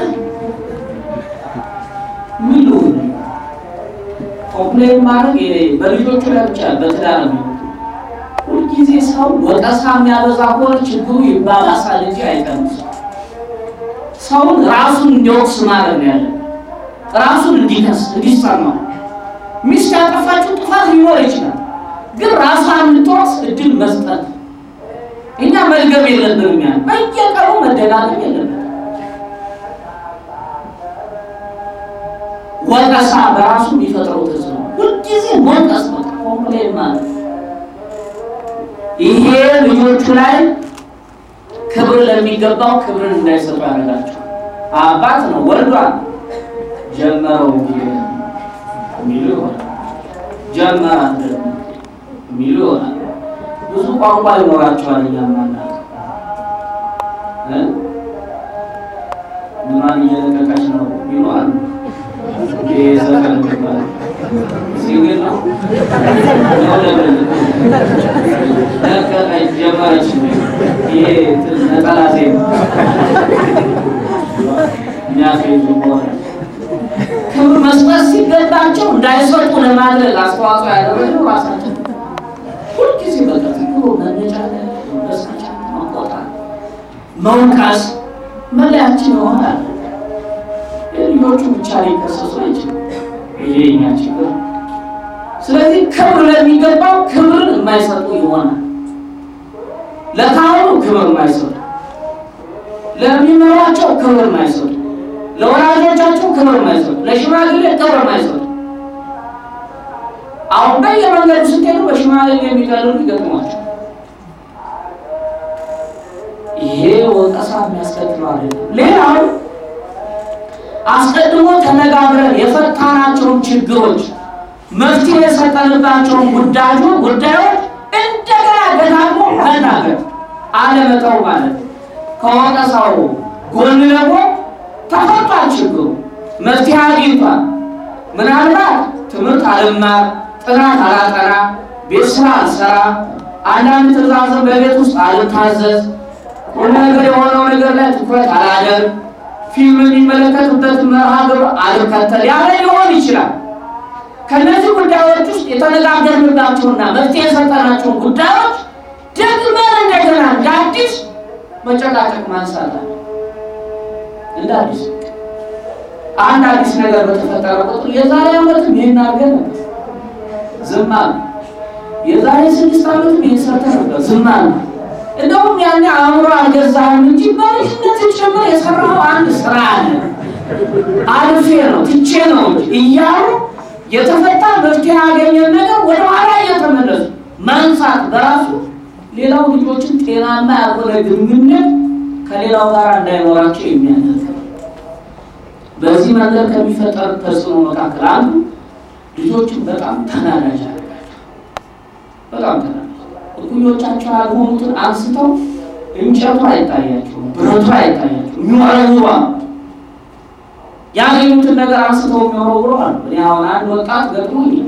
ምን ልሁን ኮምፕሌን ማድረግ በልጆቹ ላይ ብቻ በትዳር ነው ሁልጊዜ ሰው ወቀሳ የሚያበዛ ከሆነ ችግሩ ይባባሳል እንጂ አይቀንስም ሰውን ራሱን እንዲወቅስ ማድረግ ነው ያለ ራሱን እንዲከስ እንዲሰማው ሚስት ያጠፋችው ጥፋት ሊኖር ይችላል ግን ራሷን እንድትወቅስ እድል መስጠት እኛ መድገም የለብንም ያ በየቀኑ መደጋገም የለብንም ወቀሳ በራሱ የሚፈጥረው ተጽዕኖ ሁልጊዜ መውቀስ በቃ ኮምፕሌን ማለት ይሄ ልጆቹ ላይ ክብር ለሚገባው ክብርን እንዳይሰጡ ያደርጋቸው። አባት ነው ወልዷል ጀመረው የሚሉ ይሆናል። ጀመራ የሚሉ ይሆናል። ብዙ ቋንቋ ይኖራቸዋል። እያማናት ምኗን እየለቀቀች ነው የሚሉ አሉ። ዘፈን ሲግል ነው ለቀቀች ጀመረች ይሄ ነጠላ ዜማ የሚያስይዙ ከሆነ ክብር መስጠት ሲገባቸው እንዳይሰጡ ለማድረግ አስተዋጽኦ ያደረገው ራሳቸው ሁልጊዜ በቃ ትክሮ መነጫነጭ፣ መበሳጨት፣ መቆጣት፣ መውቀስ መለያችን ይሆናል። ልጆቹ ብቻ ሊከሰሱ አይችልም። ይሄ የእኛ ችግር። ስለዚህ ክብር ለሚገባው ክብርን የማይሰጡ ይሆናል። ለካህኑ ክብር የማይሰጡ፣ ለሚመሯቸው ክብር የማይሰጡ፣ ለወላጆቻቸው ክብር የማይሰጡ፣ ለሽማግሌ ክብር የማይሰጡ አሁን በየመንገዱ ስትሄዱ በሽማግሌ የሚቀልሉ ይገጥሟቸው። ይሄ ወቀሳ የሚያስከትለው አይደለም። ሌላው አስቀድሞ ተነጋግረን የፈታናቸውን ችግሮች መፍትሄ የሰጠንባቸውን ጉዳዩ ጉዳዮች እንደገና ደጋግሞ መናገር አለመተው ማለት ነው። ከወቀሳው ጎን ደግሞ ተፈቷል ችግሩ መፍትሄ አግኝቷል። ምናልባት ትምህርት አልማር፣ ጥናት አላጠና፣ ቤት ስራ አልሰራ፣ አንዳንድ ትእዛዝን በቤት ውስጥ አልታዘዝ፣ ቁም ነገር የሆነው ነገር ላይ ትኩረት አላደርግ፣ ፊልም የሚመለከትበት መርሃ ግብር አልከተል ያለ ሊሆን ይችላል። ከነዚህ ጉዳዮች ውስጥ የተነጋገርንባቸውና መፍትሄ የሰጠናቸውን ጉዳዮች ደግመን እንደገና እንደ አዲስ መጨቃጨቅ ማንሳት አለ። እንደ አዲስ አንድ አዲስ ነገር በተፈጠረ ቁጥር የዛሬ ዓመትም ይህን አድርገን ነበር ዝም አለ። የዛሬ ስድስት ዓመትም ይህን ሰርተን ነበር ዝም አለ። እንደውም ያኔ አእምሮ አልገዛህም እንጂ በልጅነት ጭምር የሰራው አንድ ስራ አለ አልፌ ነው ትቼ ነው እንጂ እያሉ የተፈታ መፍትሄ ያገኘን ነገር ወደኋላ እየተመለሱ ማንሳት በራሱ ሌላው ልጆችን ጤናማ ያልሆነ ግንኙነት ከሌላው ጋር እንዳይኖራቸው የሚያደርግ በዚህ መንገድ ከሚፈጠር ተጽዕኖ መካከል አንዱ ልጆችን በጣም ተናዳጅ አደረጋቸው። በጣም ተናዳጅ እኩዮቻቸው ያልሆኑትን አንስተው እንጨቱ አይታያቸውም፣ ብረቱ አይታያቸውም፣ የሚወረውሩ ያገኙትን ነገር አንስተው የሚወረውሩ አሉ። እኔ አሁን አንድ ወጣት ገጥሞኛል።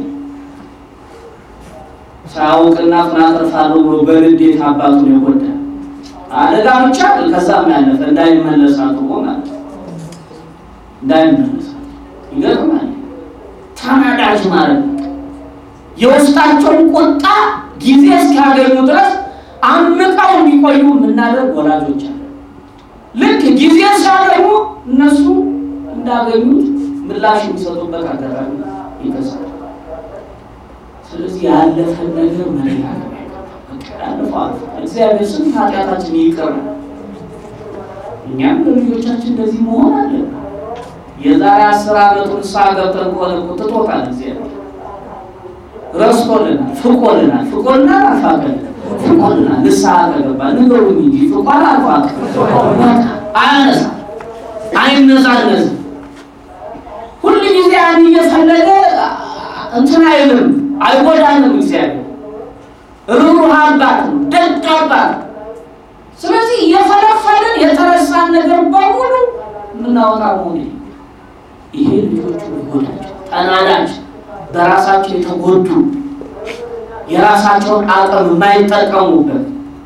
ሳያውቅና ፍናተርፋለሁ ብሎ በንዴት አባቱን የጎዳ አደጋ ብቻ ከዛም ያለፈ እንዳይመለስ አድርጎ ማለት ነው። እንዳይመለስ ይገርማል። ተናዳጅ ማለት ነው። የውስጣቸውን ቁጣ ጊዜ እስኪያገኙ ድረስ አምቀው እንዲቆዩ የምናደርግ ወላጆች አለ። ልክ ጊዜ ሲያገኙ እነሱ እንዳገኙት ምላሽ የሚሰጡበት አጋጣሚ ይገዛል። ስለዚህ ያለፈን ነገር መነጋገር ያለፈው አልፎ እግዚአብሔር ስንት ኃጢአታችን ይቅር ነው። እኛም ለልጆቻችን እንደዚህ መሆን አለብን። የዛሬ አስር ዓመቱን ሳ ገብተን ከሆነ እኮ ትቶታል። እግዚአብሔር ረስቶልናል፣ ፍቆልናል፣ ፍቆልናል፣ አልፋቀል ፍቆልናል። ንስሐ ከገባ ንገሩኝ እንጂ ፍቋል አልፋቅ አያነሳ አይነዛነዝም። ሁል ጊዜ ያን እየፈለገ እንትን አይልም፣ አይጎዳንም። እግዚአብሔር ሩሩህ አባት ነው፣ ደግ አባት። ስለዚህ እየፈለፈልን የተረሳን ነገር በሙሉ የምናወጣ መሆን ይሄ ልጆቹ ይጎዳቸው፣ ተናዳጅ፣ በራሳቸው የተጎዱ የራሳቸውን አቅም የማይጠቀሙበት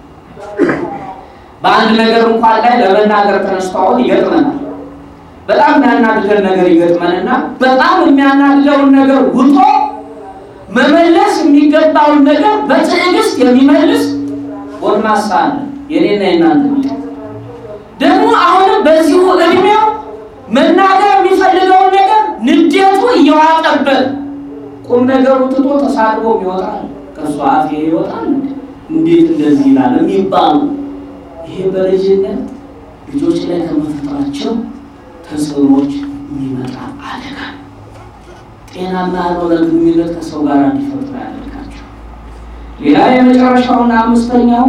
በአንድ ነገር እንኳን ላይ ለመናገር ተነስተዋል ይገጥመናል። በጣም የሚያናድደን ነገር ይገጥመንና በጣም የሚያናድደውን ነገር ውጦ መመለስ የሚገባውን ነገር በትዕግስት የሚመልስ ጎልማሳ አለ። የኔና የናንተ ደግሞ አሁንም በዚሁ እድሜው መናገር የሚፈልገውን ነገር ንዴቱ እየዋጠበት ቁም ነገሩ ትቶ ተሳድቦ ይወጣል። ከእሱ አፍ ይወጣል። እንዴት እንደዚህ ይላል የሚባሉ ይሄ በልጅነት ልጆች ላይ ከመፈጠራቸው ተጽዕኖች የሚመጣ አደጋ ጤናማ ያልሆነ ግንኙነት ከሰው ጋር እንዲፈጥሩ ያደርጋቸው። ሌላ የመጨረሻውና አምስተኛው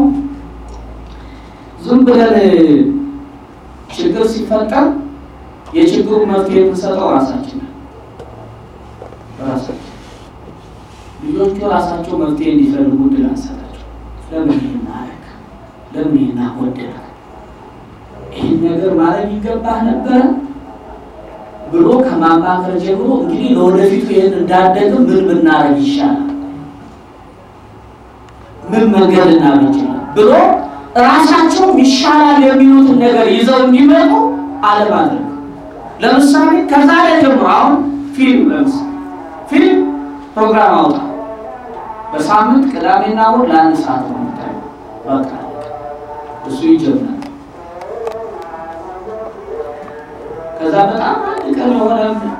ዝም ብለን ችግር ሲፈጠር የችግሩ መፍትሄ የምንሰጠው ራሳችን ራሳችን ልጆቹ ራሳቸው መፍትሄ እንዲፈልጉ እድል አንሰጣቸው። ለምን ይህን አደረግ፣ ለምን ይህን አጎደለ፣ ይህን ነገር ማድረግ ይገባህ ነበረ ብሎ ከማማከር ጀምሮ እንግዲህ ለወደፊቱ ይህን እንዳደግም ምን ብናደርግ ይሻላል፣ ምን መንገድ እናበጅላል ብሎ ራሳቸው ይሻላል የሚሉትን ነገር ይዘው እንዲመጡ አለማድረግ። ለምሳሌ ከዛሬ ጀምሮ አሁን ፊልም ለምሳሌ ፊልም ፕሮግራም አውጣ በሳምንት ቅዳሜና እሑድ ለአንድ ሰዓት ነው የምታየው። በቃ እሱ ይጀምራል። ከዛ በጣም አንድ ቀን የሆነ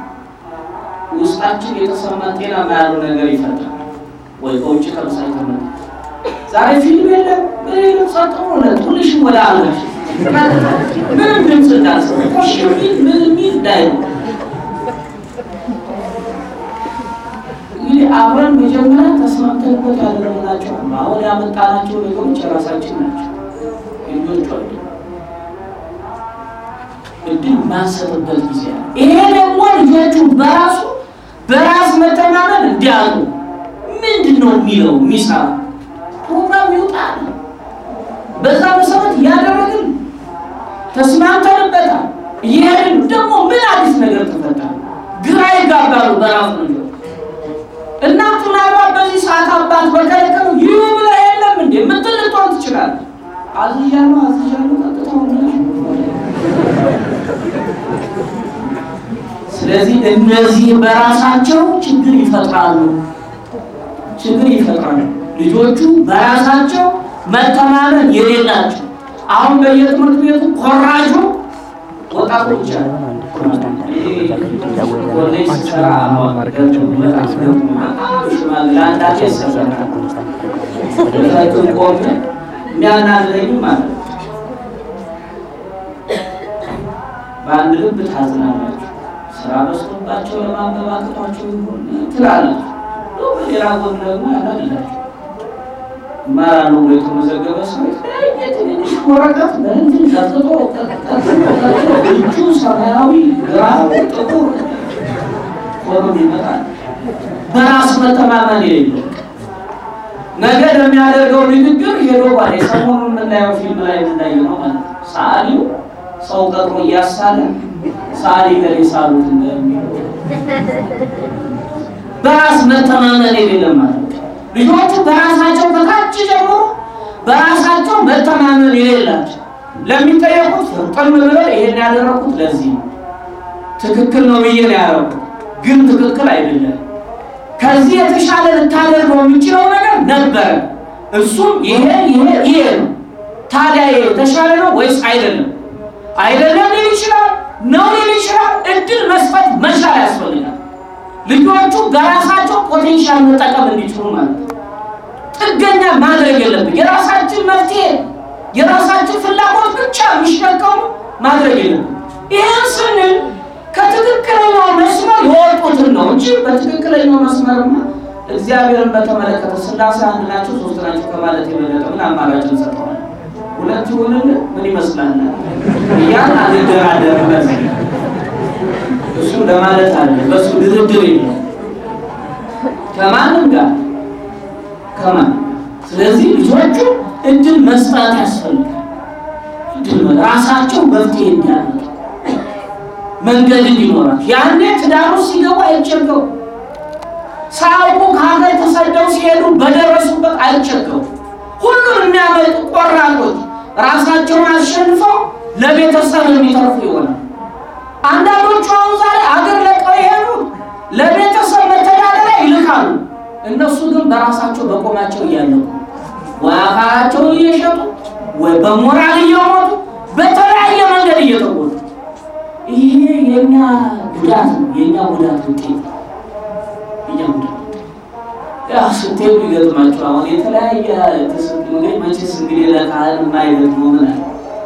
ውስጣችን የተሰማን ጤናማ ያለው ነገር ይፈጥራል። ወይ ከውጭ ከምሳሌ ተመ ዛሬ ፊልም የለም ምን የለም ጸጥ ብሎ ትንሽ ወደ አልጋሽ ምንም ድምፅ እንዳልሰማ ሽ ምን ሚል እንዳይ እንግዲህ እንግዲህ አብረን መጀመሪያ ተስማምተንበት ያደረግናቸው አሉ። አሁን ያመጣናቸው ነገሮች የራሳችን ናቸው፣ ልጆቹ አሉ። እድል ማንሰጥበት ጊዜ አለ። ይሄ ደግሞ ልጆቹ በራሱ በራስ መተማመን እንዲያሉ ምንድን ነው የሚለው የሚሰራ ፕሮግራም ይውጣል። በዛ መሰረት እያደረግን ተስማምተንበታል። ይሄን ደግሞ ምን አዲስ ነገር ተፈጠረ? ግራ ይጋባሉ በራሱ ልጆች እናቱ ምናልባት በዚህ ሰዓት አባት በከለከሉ ይህ ብለህ የለም እንዴ ምትል ልትሆን ትችላለህ። አዝዣለሁ አዝዣለሁ ጠጥተው ስለዚህ እነዚህ በራሳቸው ችግር ይፈጥራሉ ችግር ይፈጥራሉ። ልጆቹ በራሳቸው መተማመን የሌላቸው አሁን በየትምህርት ቤቱ ኮራጁ ወጣቱ ብቻ ነው። ኮሌጅ ስሰራ ሽማግሌ አንዳንዴ ይሰበራል። ቤታችን ቆሜ የሚያናግረኝም ማለት ነው። በአንድ ልብ ታዝናላችሁ። ስራ በዝቶባቸው ለማንበብ አቅቷቸው ይሆን ትላላችሁ። በሌላ ጎን ደግሞ ያላላችሁ እማራለሁ ብሎ የተመዘገበ ሰው የተለያየ ትንንሽ ወረቀት በእንትን ቀጥቶ እጁ ሰማያዊ፣ ግራው ጥቁር ሆኖ ይመጣል። በራስ መተማመን የሌለው ነገ ለሚያደርገው ንግግር ሄዶ ባለ ሰሞኑን የምናየው ፊልም ላይ የምናየው ነው ማለት ነው። ሰዓሊው ሰው ቀጥሮ እያሳለ ሰዓሊ ገሌ ሳሉት እንደሚለው በራስ መተማመን የሌለም ማለት ነው። ልጆቹ በራሳቸው ከታች ጀምሮ በራሳቸው መተማመን የሌላቸው ለሚጠየቁት ፍርጥም ብለው ይሄን ያደረኩት ለዚህ ነው፣ ትክክል ነው ብዬ ነው ያደረኩት፣ ግን ትክክል አይደለም። ከዚህ የተሻለ ልታደርገው የሚችለው ነገር ነበረ። እሱም ይሄ ይሄ ይሄ ነው። ታዲያ ይሄ የተሻለ ነው ወይስ አይደለም? አይደለም ሊል ይችላል፣ ነው ሊል ይችላል። እድል መስጠት መቻል ያስፈልጋል። ልጆቹ በራሳቸው ፖቴንሻል መጠቀም እንዲችሉ ማለት ነው። ጥገኛ ማድረግ የለብን። የራሳችን መፍትሄ የራሳችን ፍላጎት ብቻ የሚሸከሙ ማድረግ የለብን። ይህን ስንል ከትክክለኛው መስመር የወጡትን ነው እንጂ በትክክለኛው መስመርማ እግዚአብሔርን በተመለከተ ስላሴ አንድ ናቸው ሶስት ናቸው ከማለት የበለጠ ምን አማራጭ እንሰጠዋለን? ሁለት ይሁንን ምን ይመስላል እያን አንደራደርበት እሱ ለማለት አለ። በሱ ድርድር የለም ከማንም ጋር ከማን ስለዚህ ልጆቹ እድል መስጠት ያስፈልጋል። እድል ራሳቸው መፍትሄ እንዲያመጡ መንገድ እንዲኖራቸው ያኔ ትዳሩ ሲገቡ አይቸገሩ። ሳያውቁ ከሀገር ተሰደው ሲሄዱ በደረሱበት አይቸገሩ። ሁሉን የሚያመጡ ቆራጦች ራሳቸውን አሸንፈው ለቤተሰብ የሚተርፉ ይሆናል። አንዳንዶቹ አሁን ዛሬ አገር ለቀው የሄዱ ለቤተሰብ መተዳደሪያ ይልካሉ። እነሱ ግን በራሳቸው በቆማቸው እያለቁ ወይ አካላቸውን እየሸጡ ወይ በሞራል እየሞቱ በተለያየ መንገድ እየተጎዱ ይሄ የኛ ጉዳት ነው። የኛ ጉዳት ውጤት ነው። የኛ ጉዳት ያው ስትሄዱ ይገጥማችሁ። አሁን የተለያየ ተሰጥ እንግዲህ መቼስ እንግዲህ ለካህን የማይገጥመው ምን አለ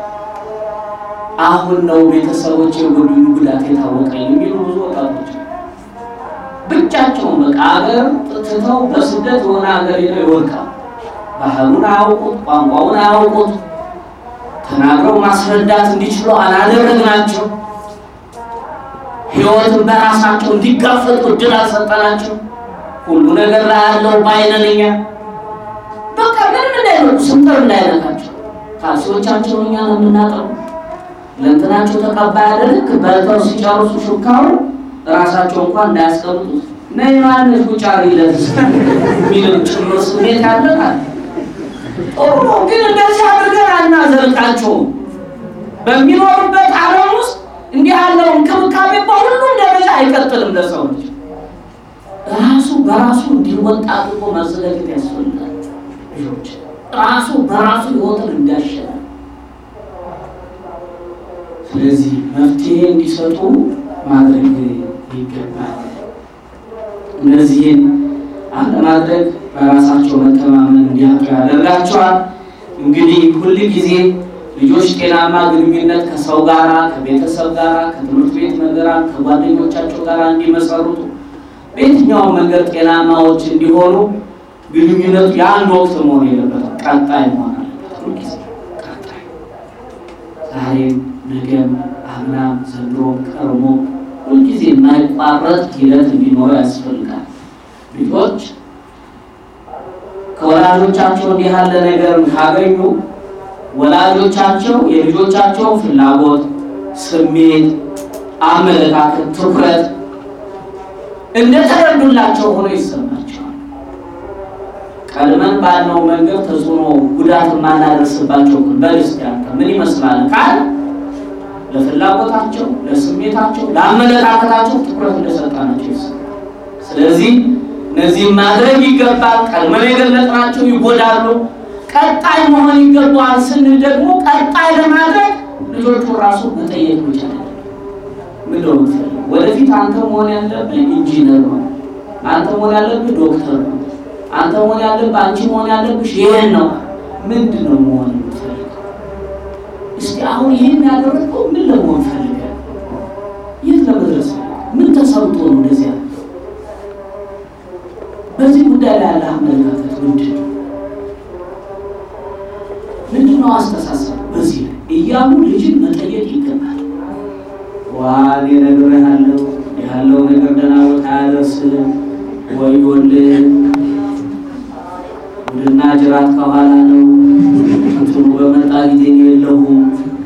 አሁን ነው ቤተሰቦች የጎዱኝ ጉዳት የታወቀኝ የሚሉ ብዙ ወጣቶች ብቻቸውን በቃ ሀገር ትተው በስደት የሆነ ሀገር ሄደው ይወድቃል። ባህሉን አያውቁት፣ ቋንቋውን አያውቁት፣ ተናግረው ማስረዳት እንዲችሉ አላደረግናቸው። ሕይወትን በራሳቸው እንዲጋፈጡ እድል አልሰጠናቸው። ሁሉ ነገር ላይ ያለው ባይነንኛ በቃ ምንም እንዳይነቁ ስምጠር እንዳይነካቸው ካልሲዎቻቸው እኛ ነው የምናጠሩ ለእንትናቸው ተቀባይ አደልክ በልተው ሲጨርሱ ሹካውን ራሳቸው እንኳን እንዳያስቀምጡት ነይ ማነሽ ቁጫሪ ለስ የሚለው ጭምር ስሜት ያለን አለ። ጥሩ ነው፣ ግን እንደዚህ አድርገን አናዘልቃቸውም። በሚኖሩበት ዓለም ውስጥ እንዲህ ያለው እንክብካቤ በሁሉም ደረጃ አይቀጥልም። ለሰው ልጅ ራሱ በራሱ እንዲወጣ አድርጎ ማዘጋጀት ያስፈልጋል። ልጆች ራሱ በራሱ ህይወትን እንዲያሸናል ስለዚህ መፍትሄ እንዲሰጡ ማድረግ ይገባል። እነዚህን አለማድረግ በራሳቸው መተማመን እንዲያጡ ያደርጋቸዋል። እንግዲህ ሁል ጊዜ ልጆች ጤናማ ግንኙነት ከሰው ጋራ፣ ከቤተሰብ ጋራ፣ ከትምህርት ቤት መምህራን፣ ከጓደኞቻቸው ጋር እንዲመሰርቱ በየትኛውም መንገድ ጤናማዎች እንዲሆኑ ግንኙነቱ የአንድ ወቅት መሆን የለበትም፣ ቀጣይ መሆን አለበት። ሁልጊዜ ቀጣይ ዛሬም፣ ነገም፣ አምናም፣ ዘንድሮም፣ ቀርሞ ሁልጊዜ የማይቋረጥ ሂደት እንዲኖረው ያስፈልጋል። ልጆች ከወላጆቻቸው እንዲህ ያለ ነገርን ካገኙ ወላጆቻቸው የልጆቻቸው ፍላጎት፣ ስሜት፣ አመለካከት፣ ትኩረት እንደተረዱላቸው ሆኖ ይሰማቸዋል። ቀድመን ባልነው መንገድ ተጽዕኖ ጉዳት የማናደርስባቸው በልስት ያንተ ምን ይመስላል ካል ለፍላጎታቸው፣ ለስሜታቸው፣ ለአመለካከታቸው ትኩረት እንደሰጣናቸው ይሰማል። ስለዚህ እነዚህም ማድረግ ይገባል። ቀድመን የገለጽናቸው ይጎዳሉ። ቀጣይ መሆን ይገባዋል ስንል ደግሞ ቀጣይ ለማድረግ ልጆቹ ራሱ መጠየቅ መቻል ምን ነው የምትፈልገው? ወደፊት አንተ መሆን ያለብህ ኢንጂነር ነው። አንተ መሆን ያለብህ ዶክተር ነው። አንተ መሆን ያለብህ አንቺ መሆን ያለብሽ ይሄን ነው። ምንድን ነው መሆን የምትፈልገው? እስቲ አሁን ይሄን ያደረግከው ምን ለመሆን ፈልገህ? የት ለመድረስ ምን ተሰምቶ ነው እንደዚህ ያለ? በዚህ ጉዳይ ላይ ያለ አመለካከት ምንድን ነው? ምንድን ነው አስተሳሰብ? በዚህ ላይ እያሉ ልጅን መጠየቅ ይገባል። ዋን እነግርሃለሁ ያለው ነገር ደህና ቦታ አያደርስም። ወዮልህ ወድና ጅራት ከኋላ ነው። እንትኑ በመጣ ጊዜ እኔ የለሁም።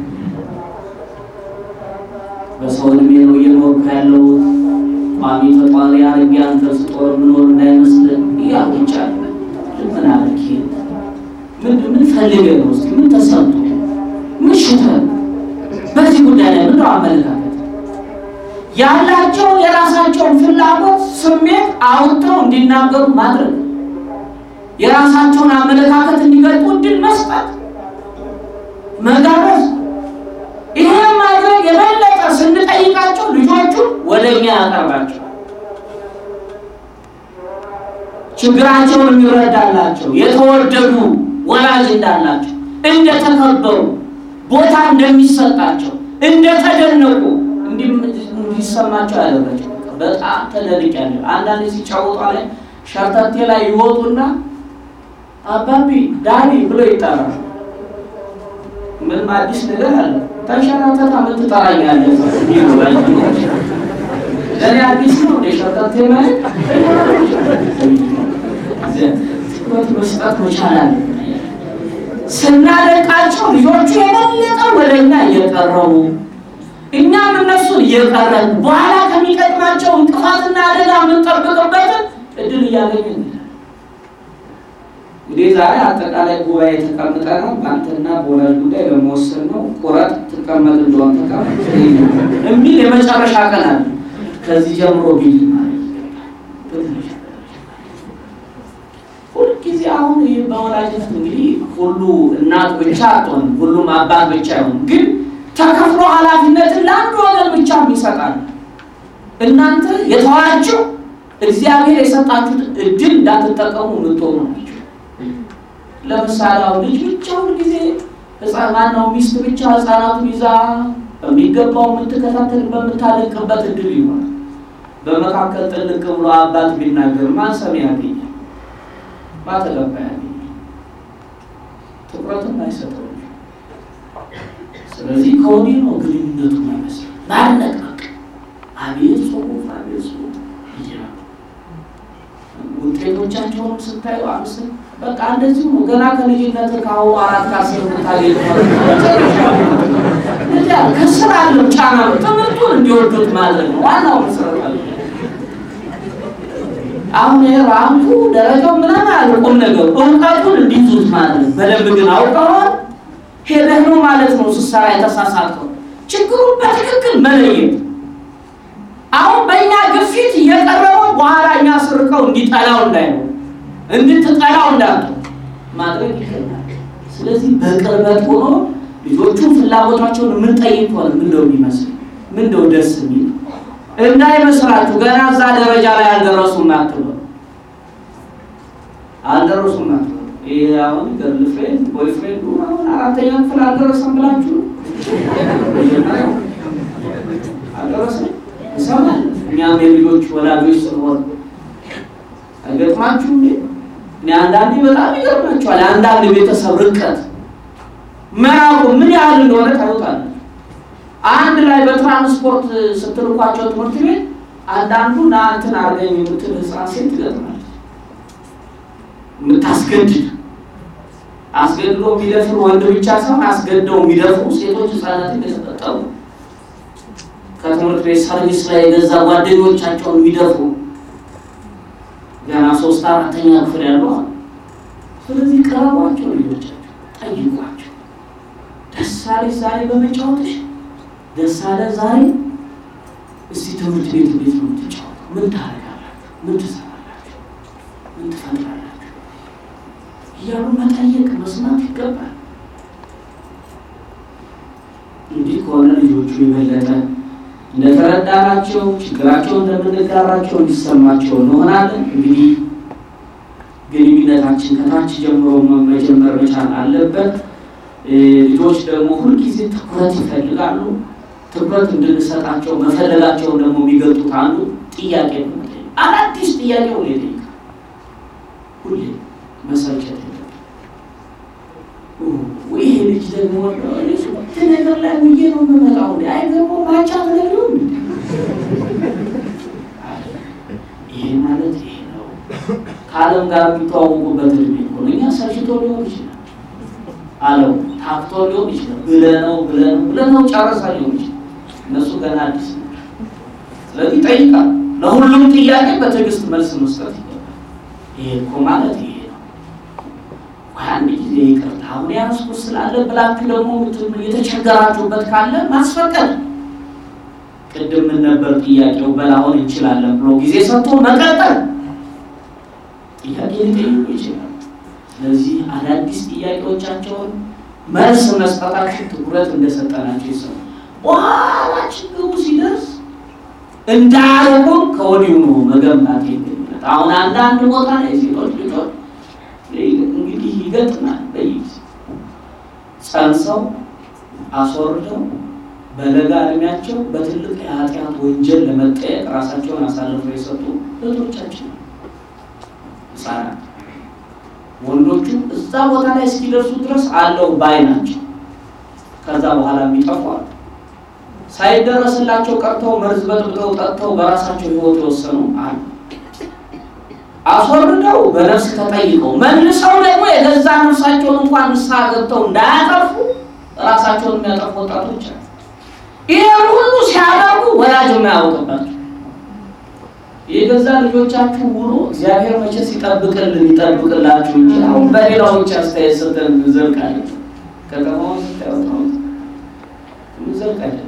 በሰው እድሜ ነው እየኖርኩ ያለሁት። ቋሚ ተጧሪ አድርጌ አንተ ስጦር ምኖር እንዳይመስልን እያሉ ይቻል ምን አለክ ምን ምን ፈልገህ ነው? እስኪ ምን ተሰምቶ ምን ሽተህ በዚህ ጉዳይ ላይ ምንድነው አመለካከት ያላቸው የራሳቸውን ፍላጎት ስሜት አውጥተው እንዲናገሩ ማድረግ የራሳቸውን አመለካከት እንዲገልጡ እድል መስጠት መጋበዝ ይሄ ማድረግ የበለጠ ስንጠይቃቸው ልጆቹ ወደ እኛ ያቀርባቸው ችግራቸውን የሚረዳላቸው የተወደዱ ወላጅ እንዳላቸው እንደተከበሩ ቦታ እንደሚሰጣቸው እንደተደነቁ እንዲሰማቸው ያደረገው በጣም ተደንቄያለሁ። አንዳንድ ሲጫወቷ ላይ ሸርተቴ ላይ ይወጡና አባቢ ዳኒ ብሎ ይጠራል። ምንም አዲስ ነገር አለ ተንሸራተታ ምን ትጠራኛለህ? ለእኔ አዲስ ነው እንደ ሸርተቴ ማለት ትኩረት መስጠት መቻል አለ። ስናደቃቸው ልጆቹ የበለጠ ወደ እኛ እየቀረቡ እኛም እነሱን እየቀረን በኋላ ከሚቀጥማቸው እንቅፋትና አደጋ የምንጠብቅበትን እድል እያገኘን እንግዲህ ዛሬ አጠቃላይ ጉባኤ ተቀምጠ ነው በአንተና በወላጅ ጉዳይ ለመወሰን ነው። ቁረጥ ትቀመጥ እንደሆን ተቀመጥ የሚል የመጨረሻ ቀን አለ። ከዚህ ጀምሮ ቢል ሁልጊዜ አሁን ይህ በወላጅነት እንግዲህ ሁሉ እናት ብቻ አትሆንም፣ ሁሉም አባት ብቻ አይሆንም ግን ተከፍሎ ኃላፊነትን ለአንድ ወገን ብቻ ይሰጣል። እናንተ የተዋችሁ እግዚአብሔር የሰጣችሁት እድል እንዳትጠቀሙ የምትሆኑ ናቸው። ለምሳሌ አሁን ልጅ ብቻውን ጊዜ ህፃናው ሚስት ብቻ ህፃናቱን ይዛ በሚገባው የምትከታተል በምታደንቅበት እድል ይሆናል። በመካከል ጥልቅ ብሎ አባት ቢናገር ማን ሰሚ ያገኛል? ማተገባ ያገኛል? ትኩረትም አይሰጠው ስለዚህ ከወዲህ ነው ግንኙነቱ ማለት ማድነቅ በቃ አቤት ጽሁፍ አቤት ጽሁፍ ውጤቶቻቸውንም ስታዩ አምስ በቃ እንደዚሁ ነው። ገና ከልጅነት ከአሁኑ አራት ከአስር ምታገኝ ከስራ አለው ጫና ነው። ትምህርቱን እንዲወዱት ማድረግ ነው ዋናው መሰረት። አሁን ራንኩ ደረጃው ምናምን አለ ቁም ነገሩ እውቀቱን እንዲይዙት ማድረግ በደንብ ግን አውቀዋል ሄደህ ነው ማለት ነው ስትሰራ የተሳሳተው ችግሩን በትክክል መለየት። አሁን በእኛ ግፊት እየቀረበው በኋላ እኛ ስርቀው እንዲጠላው እንዳይሆን እንድትጠላው እንዳት ማድረግ ይገባል። ስለዚህ በቅርበት ሆኖ ልጆቹን ፍላጎታቸውን የምንጠይቅ ሆነ ምንደው የሚመስል ምንደው ደስ የሚል እንዳይመስላችሁ ገና እዛ ደረጃ ላይ አልደረሱም አትበሉ፣ አልደረሱም አትበሉ። ይሄ አሁን ገርል ፍሬንድ ቦይ ፍሬንዱ አሁን አራተኛ ክፍል አልደረሰም ብላችሁ አልደረሰም ይሰማል። እኛም የልጆች ወላጆች ስለሆን አይገጥማችሁ እንዴ? እኔ አንዳንዴ በጣም ይገርማችኋል። አንዳንድ ቤተሰብ ርቀት መራቁ ምን ያህል እንደሆነ ታዩታላችሁ። አንድ ላይ በትራንስፖርት ስትልኳቸው ትምህርት ቤት አንዳንዱ ና እንትን አድርገኝ የምትል ህፃን ሴት ትገጥማለች። የምታስገድድ አስገድዶ የሚደፍር ወንድ ብቻ ሳይሆን አስገድደው የሚደፍሩ ሴቶች ህፃናትን የተፈጠሩ ከትምህርት ቤት ሰርቪስ ላይ የገዛ ጓደኞቻቸውን የሚደፍሩ ገና ሶስት አራተኛ ክፍል ያሉ አሉ። ስለዚህ ቀረቧቸው፣ ልጆቻቸው ጠይቋቸው። ደስ አለሽ ዛሬ በመጫወትሽ ደስ አለ ዛሬ። እስቲ ትምህርት ቤት እንዴት ነው የምትጫወተው? ምን ታደርጋላችሁ? ምን ትሰራላችሁ? ምን ትፈጥራላችሁ? እያሉ መጠየቅ መስማት ይገባል። እንዲህ ከሆነ ልጆቹ የበለጠ እንደተረዳናቸው ችግራቸውን እንደምንጋራቸው እንዲሰማቸው እንሆናለን። እንግዲህ ግንኙነታችን ከታች ጀምሮ መጀመር መቻል አለበት። ልጆች ደግሞ ሁልጊዜ ትኩረት ይፈልጋሉ። ትኩረት እንድንሰጣቸው መፈለጋቸውን ደግሞ የሚገልጡት አንዱ ጥያቄ ነው። አዳዲስ ጥያቄ ሁሌ ይጠይቃል። ሁሌ መሰልቸት የለም። ይሄ ልጅ ደግሞ ነገር ላይ ውዬ ነው የምመጣው። አይገርሞ ማጫ ነገር ይሄ ማለት ይሄ ነው። ከዓለም ጋር የሚተዋወቁበት እድሜ ሆነ እኛ ሰልችቶ ሊሆን ይችላል አለው ታክቶ ሊሆን ይችላል። ብለነው ብለነው ብለነው ጨረሳ ሊሆን ይችላል። እነሱ ገና አዲስ ነው። ስለዚህ ይጠይቃል። ለሁሉም ጥያቄ በትዕግስት መልስ መስጠት ይገባል። ይሄ እኮ ማለት ይሄ ነው። አንድ ጊዜ ይቅርታ አሁን ያስኩት ስላለ ብላችሁ ደግሞ የተቸገራችሁበት ካለ ማስፈቀድ። ቅድም ምን ነበር ጥያቄው? በላሁን እንችላለን ብሎ ጊዜ ሰጥቶ መቀጠል። ጥያቄ ሊጠይቁ ይችላል። ስለዚህ አዳዲስ ጥያቄዎቻቸውን መልስ መስጠታችን ትኩረት እንደሰጠናቸው ይሰሙ። በኋላ ችግሩ ሲደርስ እንዳያደርጉን ከወዲሁ ነው መገንባት የሚለት። አሁን አንዳንድ ቦታ ላይ ሴቶች ልጆች እንግዲህ ይገጥማል። በይዝ ጸንሰው አስወርደው በለጋ እድሜያቸው በትልቅ የኃጢአት ወንጀል ለመጠየቅ ራሳቸውን አሳልፈው የሰጡ እህቶቻችን ህጻናት ወንዶቹ እዛ ቦታ ላይ እስኪደርሱ ድረስ አለው ባይ ናቸው። ከዛ በኋላ የሚጠፉ አሉ። ሳይደረስላቸው ቀርተው መርዝ በጥብጠው ጠጥተው በራሳቸው ህይወት የወሰኑ አሉ። አስወርደው በነፍስ ተጠይቀው መልሰው ደግሞ የገዛ ነፍሳቸውን እንኳን ንስሐ ገብተው እንዳያጠፉ ራሳቸውን የሚያጠፉ ወጣቶች አሉ። ይህን ሁሉ ሲያደርጉ ወላጅ የማያውቅባቸው የገዛ ልጆቻችሁ ውሎ እግዚአብሔር መቼስ ይጠብቅልን ይጠብቅላችሁ እንጂ አሁን በሌላዎች አስተያየት ሰጠን እንዘልቃለን። ከተማውን ስታወጣው እንዘልቃለን።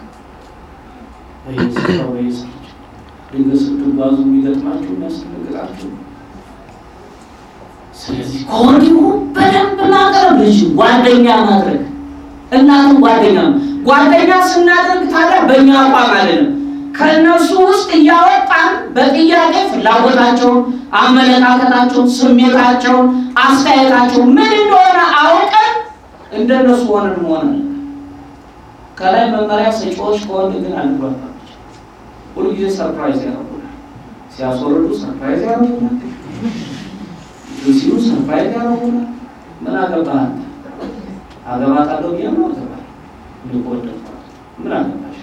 በየስራው በየስራቸው ድንገት ስትጓዙ የሚገጥማችሁ የሚያስደነግጣችሁ። ስለዚህ ከወዲሁ በደንብ ማቅረብ ልጅ ጓደኛ ማድረግ እናትም ጓደኛ ጓደኛ ስናደርግ ታዲያ በእኛ አቋም አይደለም ከእነሱ ውስጥ እያወጣን በጥያቄ ፍላጎታቸውን፣ አመለካከታቸውን፣ ስሜታቸውን፣ አስተያየታቸውን ምን እንደሆነ አውቀን እንደነሱ ሆነን መሆን አለ። ከላይ መመሪያ ሰጪዎች ከሆን ግን አንግባባቸው። ሁልጊዜ ሰርፕራይዝ ያደርጉናል። ሲያስወርዱ ሰርፕራይዝ ያደርጉናል። ሲሉ ሰርፕራይዝ ያደርጉናል። ምን አገባህ አንተ? አገባታለሁ ብዬ ነው አገባ ልቆደፋት ምን አገባሽ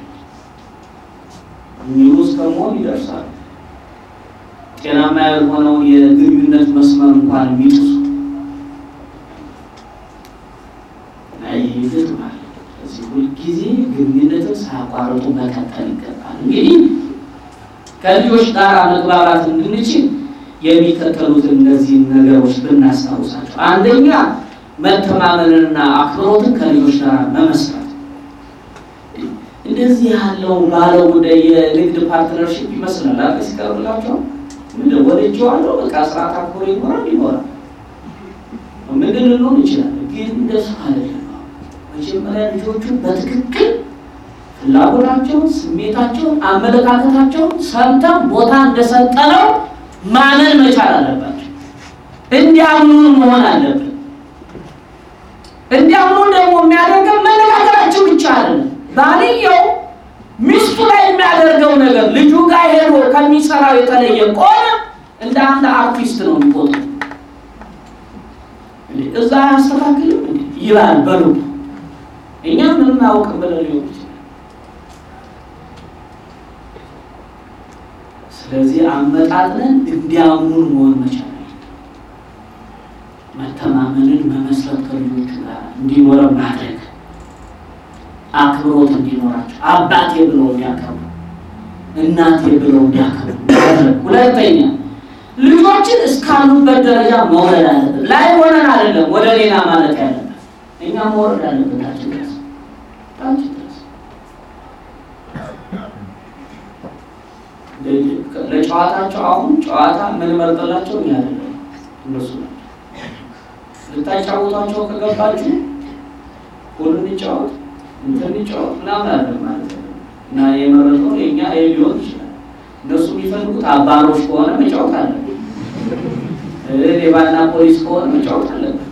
የሚሉ እስከመሆን ይደርሳል። ጤናማ ያልሆነውን የግንኙነት መስመር እንኳን የሚጥሱ ይገጥማል። እዚህ ሁልጊዜ ግንኙነትን ሳያቋርጡ መቀጠል ይገባል። እንግዲህ ከልጆች ጋር መግባባት እንድንችል የሚከተሉትን እነዚህን ነገሮች ብናስታውሳቸው፣ አንደኛ መተማመንንና አክብሮትን ከልጆች ጋር መመስረት እንደዚህ ያለው ባለው ጉዳይ የንግድ ፓርትነርሽፕ ይመስላል። አለ ሲቀርብላቸው ምንድን ወደጀዋለሁ በቃ ስርዓት አክብሮ ይኖራል ይኖራል ምንድን ልንሆን ይችላል። ግን እንደሱ አይደለም። መጀመሪያ ልጆቹ በትክክል ፍላጎታቸውን፣ ስሜታቸውን፣ አመለካከታቸውን ሰምተን ቦታ እንደሰጠነው ማመን መቻል አለባቸው። እንዲያምኑ መሆን አለብን። እንዲያምኑ ደግሞ የሚያደርገው መነጋገራቸው ብቻ አይደለም። ባልየው ሚስቱ ላይ የሚያደርገው ነገር ልጁ ጋር ሄዶ ከሚሰራው የተለየ ከሆነ እንደ አንድ አርቲስት ነው የሚቆጥሩ። እዛ አያስተካክልም እንዴ ይላል በልቡ። እኛ ምንም አያውቅም ብለን ሊሆን ይችላል። ስለዚህ አመጣጥነን እንዲያምኑን መሆን መቻል መተማመንን መመስረት ከልጆቹ ጋር እንዲኖረ ማድረግ አክብሮት እንዲኖራቸው አባቴ ብለው እንዲያከብሩ እናቴ ብለው እንዲያከብሩ ማድረግ። ሁለተኛ ልጆችን እስካሉበት ደረጃ መውረድ አለብን። ላይ ሆነን አይደለም ወደ ሌላ ማለት ያለበት እኛ መውረድ አለበት ታች ድረስ ታች ድረስ ለጨዋታቸው አሁን ጨዋታ የምንመርጥላቸው እኛ አይደለም እነሱ ናቸው። ልታጫወቷቸው ከገባችሁ ሁሉ እንጫወት እንትን እንጫወት ምናምን አለ ማለት ነው። እና የመረጠው የእኛ ይሄ ሊሆን ይችላል። እነሱ የሚፈልጉት አባሮች ከሆነ መጫወት አለ፣ ሌባና ፖሊስ ከሆነ መጫወት አለበት።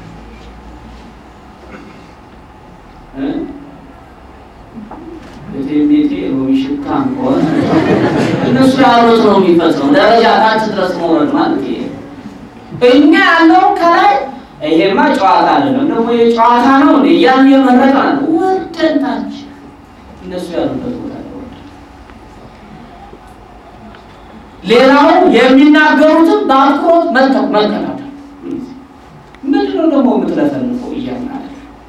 ቤቴ ሎሚ ሽታም ከሆነ እነሱ ያሉት ነው የሚፈጽመው። ደረጃ ታች ድረስ መውረድ ማለት ይሄ እኛ ያለው ከላይ ይሄማ ጨዋታ አይደለም ደግሞ የጨዋታ ነው እንዴ እያልን የመረጥ አለ ወርደን ታች እነሱ ያሉበት ቦታ ሌላው የሚናገሩትን በአትኩሮት መጠቅ መከታተል ምንድነው ደግሞ የምትለፈልፈው እያልን አለ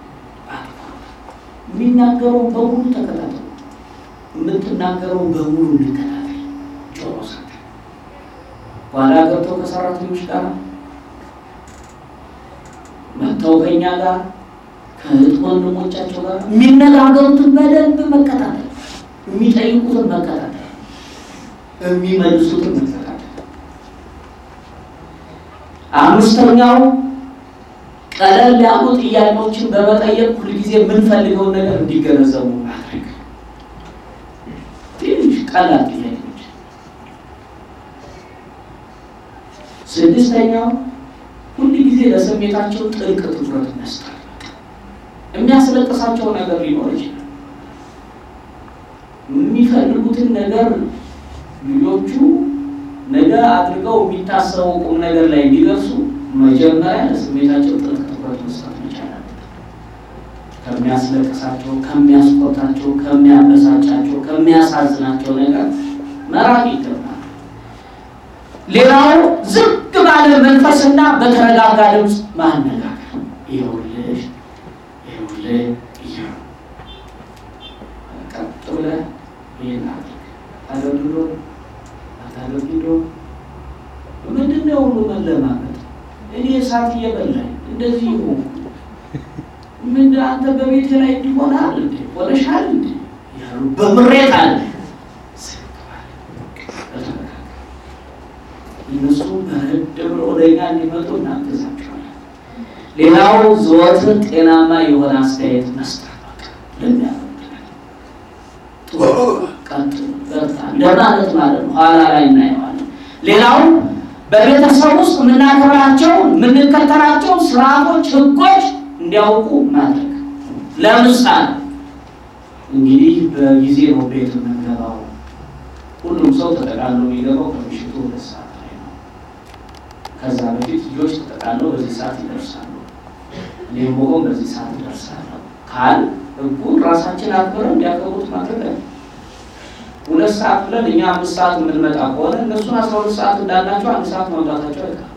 የሚናገረውን በሙሉ ተከታተሉ የምትናገረውን በሙሉ እንከታተል ጆሮ ሰተ ጓዳ ገብተው ከሰራተኞች ጋር መጥተው ከኛ ጋር ከእህት ወንድሞቻቸው ጋር የሚነጋገሩትን በደንብ መከታተል፣ የሚጠይቁትን መከታተል፣ የሚመልሱትን መከታተል። አምስተኛው ቀለል ያሉ ጥያቄዎችን በመጠየቅ ሁልጊዜ የምንፈልገውን ነገር እንዲገነዘቡ ማድረግ። ትንሽ ቀላል ጥያቄዎች። ስድስተኛው ሁል ጊዜ ለስሜታቸው ጥልቅ ትኩረት መስጠት። የሚያስለቅሳቸው ነገር ሊኖር ይችላል። የሚፈልጉትን ነገር ልጆቹ ነገ አድርገው የሚታሰበው ቁም ነገር ላይ እንዲደርሱ መጀመሪያ ለስሜታቸው ጥልቅ ትኩረት መስጠት መቻል አለበት። ከሚያስለቅሳቸው፣ ከሚያስቆጣቸው፣ ከሚያበሳጫቸው፣ ከሚያሳዝናቸው ነገር መራቅ ይገባል። ሌላው ዝግ ባለ መንፈስና በተረጋጋ ድምፅ ማነጋገር። ይኸውልሽ ይኸውልህ እያሉ ቀጥ ብለህ ይህን አድርግ አደርግዶ አታደርግዶ ምንድን ነው ሁሉ መለማመጥ? እኔ እሳት እየበላኝ እንደዚህ ይሆን ምን አንተ በቤት ላይ እንዲሆናል እንዴ ሆነሻል እንዴ ያሉ በምሬት አለ እነሱ በረድ ብሎ ወደኛ እንዲመጡ እናግዛቸዋለን። ሌላው ዘወትር ጤናማ የሆነ አስተያየት መስጠት እንደማለት ማለት ነው። ኋላ ላይ እናየዋለን። ሌላው በቤተሰብ ውስጥ የምናከብራቸው የምንከተላቸው ስርዓቶች፣ ህጎች እንዲያውቁ ማድረግ። ለምሳሌ እንግዲህ በጊዜ ነው ቤት የምንገባው። ሁሉም ሰው ተጠቃሎ የሚገባው ከምሽቱ ሁለት ሰዓት ላይ ነው። ከዛ በፊት ልጆች ተጠቃለው በዚህ ሰዓት ይደርሳሉ፣ እኔም በሆን በዚህ ሰዓት ይደርሳለሁ ካል ህጉን ራሳችን አክብረን እንዲያከብሩት ማድረግ ነው። ሁለት ሰዓት ብለን እኛ አምስት ሰዓት የምንመጣ ከሆነ እነሱን አስራ ሁለት ሰዓት እንዳላቸው አንድ ሰዓት መምጣታቸው አይቀርም።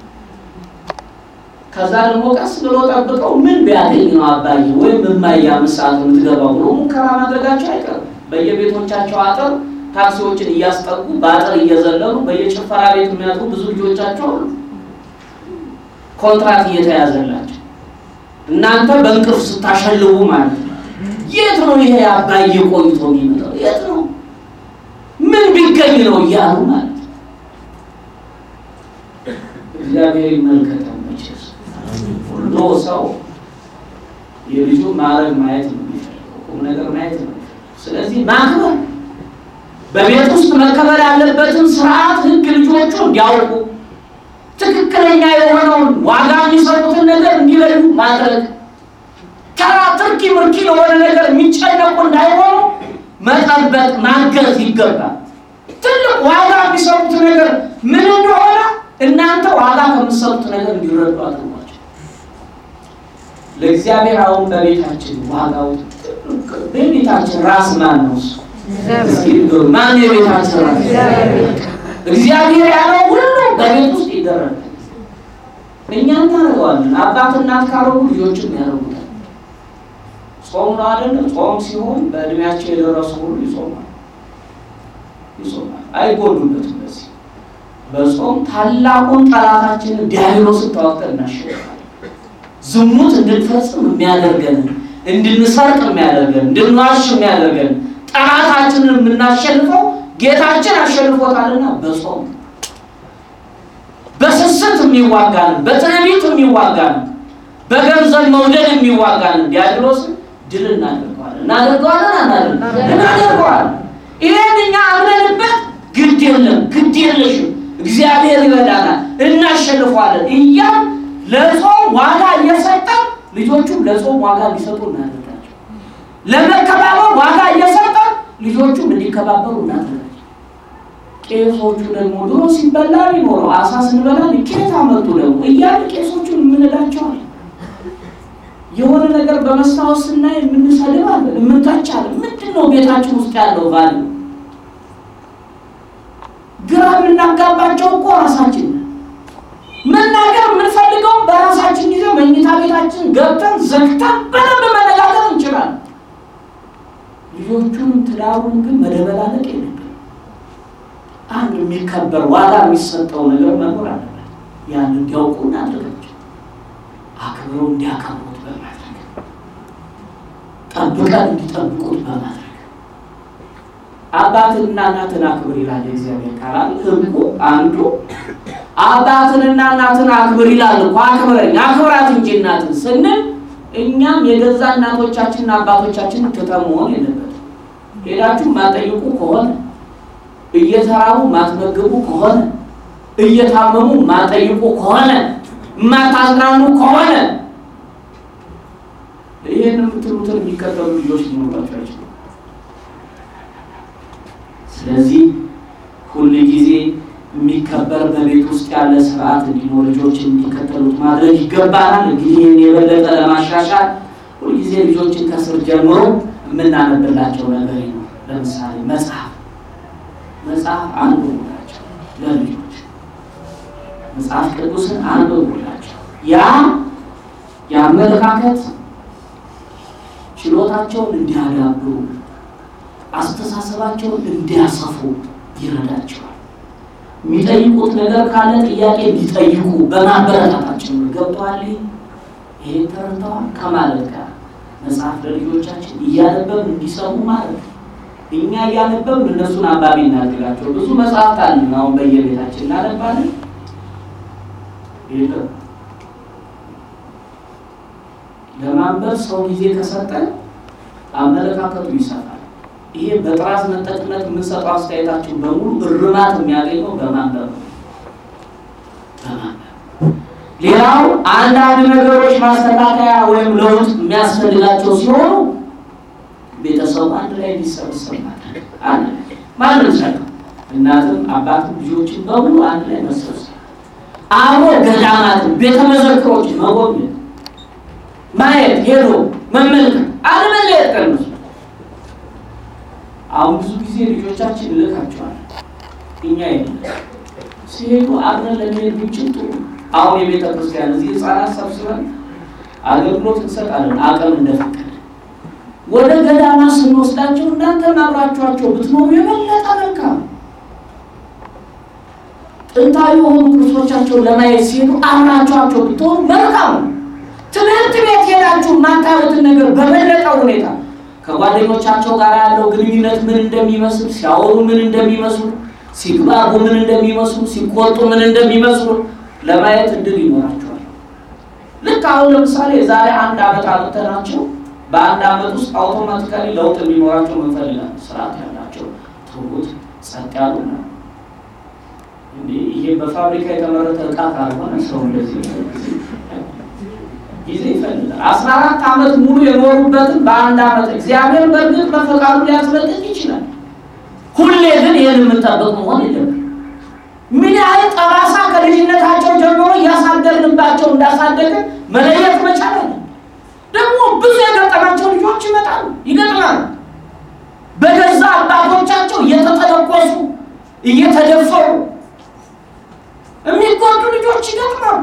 ከዛ ደግሞ ቀስ ብሎ ጠብቀው ምን ቢያገኝ ነው አባዬ ወይም እማዬ አምስት ሰዓት የምትገባው ብሎ ሙከራ ማድረጋቸው አይቀርም። በየቤቶቻቸው አጥር ታክሲዎችን እያስጠጉ በአጥር እየዘለሉ በየጭፈራ ቤት የሚያጡ ብዙ ልጆቻቸው አሉ። ኮንትራት እየተያዘላቸው እናንተ በእንቅልፍ ስታሸልቡ ማለት ነው። የት ነው ይሄ አባዬ ቆይቶ የሚመጣው? የት ነው ምን ቢገኝ ነው እያሉ ማለት ነው። እግዚአብሔር ይመልከተው። መቼስ ሁሉ ሰው የልጁ ማድረግ ማየት ነው የሚፈልገው፣ ቁም ነገር ማየት ነው የሚፈልገው። ስለዚህ ማክበር በቤት ውስጥ መከበር ያለበትን ስርዓት፣ ህግ ልጆቹ እንዲያውቁ ትክክለኛ የሆነውን ዋጋ የሚሰጡትን ነገር እንዲለዩ ማድረግ ተራ ትርኪ ምርኪ ለሆነ ነገር የሚጨነቁ እንዳይሆኑ መጠበቅ ማገዝ ይገባል። ትልቅ ዋጋ የሚሰጡት ነገር ምን እንደሆነ እናንተ ዋጋ ከምትሰጡት ነገር እንዲረዱ አድርጓቸው። ለእግዚአብሔር አሁን በቤታችን ዋጋው በቤታችን ራስ ማን ነው? እሱ እስኪ ንገሩ። ማን የቤታችን ራስ? እግዚአብሔር ያለው ሁሉ በቤት ውስጥ ይደረጋል። እኛ እናደርገዋለን። አባት እናት ካረጉ ልጆችም ያደርጉታል። ጾም ነው አይደለም? ጾም ሲሆን በእድሜያቸው የደረሱ ሁሉ ይጾማል ይጾማል፣ አይጎዱበትም። በዚህ በጾም ታላቁን ጠላታችንን ዲያብሎስን ተዋግተን እናሸንፋለን። ዝሙት እንድንፈጽም የሚያደርገን እንድንሰርቅ የሚያደርገን እንድንዋሽ የሚያደርገን ጠላታችንን የምናሸንፈው ጌታችን አሸንፎታልና በጾም በስስት የሚዋጋን በትዕቢት የሚዋጋን በገንዘብ መውደድ የሚዋጋን ዲያብሎስን ድል እናደርገዋለን እናደርገዋለን አናደርገዋለን እናደርገዋለን። ይሄን እኛ አምነንበት ግድ የለም ግድ የለሽም እግዚአብሔር ይረዳናል እናሸንፈዋለን እያል ለጾም ዋጋ እየሰጠን ልጆቹም ለጾም ዋጋ እንዲሰጡ እናደርጋቸው። ለመከባበር ዋጋ እየሰጠን ልጆቹም እንዲከባበሩ እናደርጋቸው። ቄሶቹ ደግሞ ድሮ ሲበላ ቢኖረው አሳ ስንበላ ቄት አመጡ ደግሞ እያሉ ቄሶቹን የምንላቸዋለን። የሆነ ነገር በመስታወት ስናይ የምንሰልባለን፣ የምንተቻለን። ምንድን ነው ቤታችን ውስጥ ያለው ባል ግራ የምናጋባቸው እኮ ራሳችን ነን። መናገር የምንፈልገው በራሳችን ጊዜ መኝታ ቤታችን ገብተን ዘግተን በደንብ መነጋገር እንችላለን። ልጆቹንም ትዳሩን ግን መደበላለቅ የለብን። አንድ የሚከበር ዋጋ የሚሰጠው ነገር መኖር አለበት። ያን እንዲያውቁ እናድርጋቸው። አክብረው እንዲያከብሩት በማድረግ ጠብቀን እንዲጠብቁት በማድረግ አባትንና እናትን አክብር ይላል እግዚአብሔር ቃል። ሕጉ አንዱ አባትንና እናትን አክብር ይላል እኮ አክብረኝ አክብራት እንጂ እናትን ስንል እኛም የገዛ እናቶቻችንና አባቶቻችንን ትተን መሆን የለበትም። ሄዳችሁ ማጠይቁ ከሆነ እየተራቡ ማትመግቡ ከሆነ እየታመሙ ማጠይቁ ከሆነ ማታዝናኑ ከሆነ ይህን የምትሉትን የሚከተሉ ልጆች ሊኖራቸው አይችሉም። ስለዚህ ሁል ጊዜ የሚከበር በቤት ውስጥ ያለ ስርዓት እንዲኖር ልጆችን እንዲከተሉት ማድረግ ይገባናል። እንግዲህ ይህን የበለጠ ለማሻሻል ሁልጊዜ ልጆችን ከስር ጀምሮ የምናነብላቸው ነገር ነው። ለምሳሌ መጽሐፍ መጽሐፍ አንብቡላቸው ለልጆች መጽሐፍ ቅዱስን አንብቡላቸው። ያ የአመለካከት ችሎታቸውን እንዲያዳብሩ አስተሳሰባቸውን እንዲያሰፉ ይረዳቸዋል። የሚጠይቁት ነገር ካለ ጥያቄ እንዲጠይቁ በማበረታታቸው ገብተዋል። ይሄን ተረድተዋል ከማለት ጋር መጽሐፍ ለልጆቻችን እያነበብን እንዲሰሙ ማለት ነው። እኛ እያነበብን እነሱን አንባቢ እናድርጋቸው። ብዙ መጽሐፍት አለን አሁን በየቤታችን እናነባለን። የለም ለማንበብ ሰው ጊዜ ከሰጠን አመለካከቱ ይሰፋል። ይሄ በጥራዝ ነጠቅነት የምንሰጠው አስተያየታችን በሙሉ እርማት የሚያገኘው በማንበብ ነው። በማንበብ ሌላው አንዳንድ ነገሮች ማስተካከያ ወይም ለውጥ የሚያስፈልጋቸው ሲሆኑ ቤተሰቡ አንድ ላይ እንዲሰበሰብ ማድረግ አንድ ላይ ማንም ሳይሆን እናትም አባትም ልጆችን በሙሉ አንድ ላይ መሰብሰብ አብሮ ገዳማትን ቤተ መዘክሮችን መጎብኘት ማየት ሄዶ መመልከት አለመለየት ቀንሱ። አሁን ብዙ ጊዜ ልጆቻችን እልካቸዋለን እኛ የለም ሲሄዱ አብረን ለመሄድ ብንችል ጥሩ። አሁን የቤተ ክርስቲያን እዚህ ህፃናት ሰብስበን አገልግሎት እንሰጣለን አቅም እንደፈቀደ። ወደ ገዳማ ስንወስዳቸው እናንተም አብራችኋቸው ብትኖሩ የበለጠ መልካም ነው። ጥንታዊ የሆኑ ቅርሶቻቸውን ለማየት ሲሄዱ አብራችኋቸው ብትሆኑ መልካም ነው። ትምህርት ቤት ሄዳችሁ የማታዩትን ነገር በበለጠ ሁኔታ ከጓደኞቻቸው ጋር ያለው ግንኙነት ምን እንደሚመስል፣ ሲያወሩ ምን እንደሚመስሉ፣ ሲግባቡ ምን እንደሚመስሉ፣ ሲቆጡ ምን እንደሚመስሉ ለማየት እድል ይኖራቸዋል። ልክ አሁን ለምሳሌ የዛሬ አንድ ዓመት አመተናቸው በአንድ ዓመት ውስጥ አውቶማቲካሊ ለውጥ የሚኖራቸው ምንፈልጋል ስርዓት ያላቸው ትሁት፣ ጸጥ ያሉ ነው። ይሄ በፋብሪካ የተመረተ እቃ ካልሆነ ሰው እንደዚህ ጊዜ ይፈልጋል። አስራ አራት ዓመት ሙሉ የኖሩበትን በአንድ ዓመት እግዚአብሔር በእርግጥ በፈቃዱ ሊያስበልጥ ይችላል። ሁሌ ግን ይህን የምንጠብቅ መሆን የለብን። ምን ያህል ጠባሳ ከልጅነታቸው ጀምሮ እያሳደርንባቸው እንዳሳደግን መለየት መቻል አለ። ደግሞ ብዙ የገጠማቸው ልጆች ይመጣሉ ይገጥማሉ። በገዛ አባቶቻቸው እየተጠለቆሱ እየተደፈሩ የሚጎዱ ልጆች ይገጥማሉ።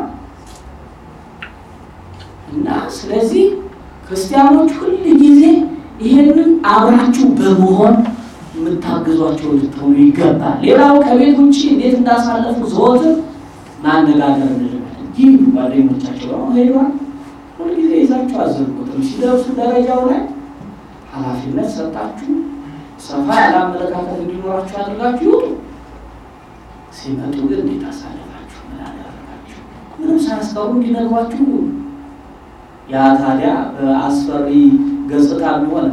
እና ስለዚህ ክርስቲያኖች ሁል ጊዜ ይህንን አብራችሁ በመሆን የምታግዟቸው ልትሆኑ ይገባል። ሌላው ከቤት ውጭ እንዴት እንዳሳለፉ ዘወትር ማነጋገር እንልማለን። ይህ ጓደኞቻቸው ነው ሄዷል። ሁልጊዜ ይዛችሁ አዘልቁትም። ሲደርሱ ደረጃው ላይ ኃላፊነት ሰጣችሁ ሰፋ ያለ አመለካከት እንዲኖራችሁ አድርጋችሁ ይውጡ። ሲመጡ ግን እንዴት አሳለፋችሁ? ምን አደረጋችሁ? ምንም ሳያስቀሩ እንዲነግሯችሁ ያ ታዲያ በአስፈሪ ገጽታ ቢሆን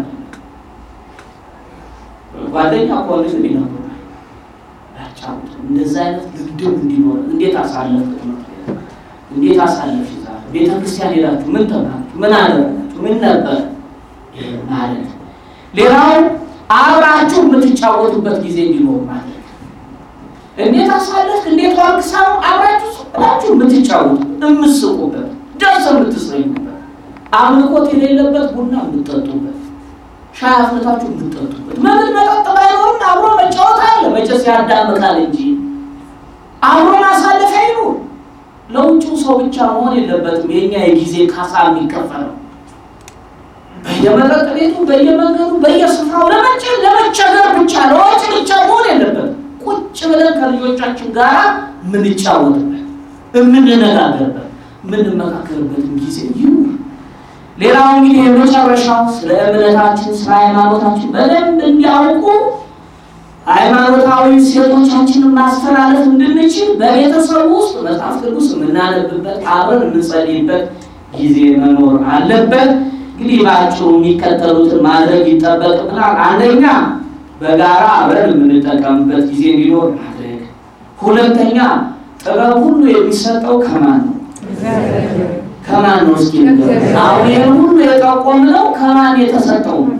ጓደኛ ከሆነ ግን ይነግሩናል፣ ያጫውቱ። እንደዚህ አይነት ልምድም እንዲኖር እንዴት አሳለፍ እንዴት አሳለፍ ዛ ቤተ ክርስቲያን ሄዳችሁ ምን ተማራችሁ? ምን አደረጋችሁ? ምን ነበር ማለት ሌላው አብራችሁ የምትጫወቱበት ጊዜ እንዲኖር ማለት እንዴት አሳለፍክ እንዴት ዋልክ ሳይሆን አብራችሁ ብላችሁ የምትጫወቱ የምትስቁበት ደስ የምትሰኙበት አምልኮት የሌለበት ቡና የምትጠጡበት ሻይ አፍልታችሁ የምትጠጡበት መብል መጠጥ ባይኖርም አብሮ መጫወት አለ። መቼስ ያዳምቃል እንጂ አብሮ ማሳለፍ አይኖር። ለውጭው ሰው ብቻ መሆን የለበትም የኛ የጊዜ ካሳ የሚከፈለው በየመጠጥ ቤቱ በየመንገዱ በየስፍራው ለመቸ ለመቸገር ብቻ ለወጭ ብቻ መሆን የለበትም። ቁጭ ብለን ከልጆቻችን ጋር የምንጫወትበት የምንነጋገርበት የምንመካከርበትም ጊዜ ይኑር። ሌላው እንግዲህ የመጨረሻው ስለ እምነታችን ስለ ሃይማኖታችን በደንብ እንዲያውቁ ሃይማኖታዊ ሴቶቻችንን ማስተላለፍ እንድንችል በቤተሰብ ውስጥ መጽሐፍ ቅዱስ የምናነብበት አብረን የምንጸልይበት ጊዜ መኖር አለበት። እንግዲህ በአጭሩ የሚከተሉትን ማድረግ ይጠበቅብናል። አንደኛ በጋራ አብረን የምንጠቀምበት ጊዜ እንዲኖር ማድረግ። ሁለተኛ ጥበብ ሁሉ የሚሰጠው ከማን ነው? ከማን ነው? እስኪ አሁን ይህን ሁሉ የጠቆምነው ከማን የተሰጠው ነው?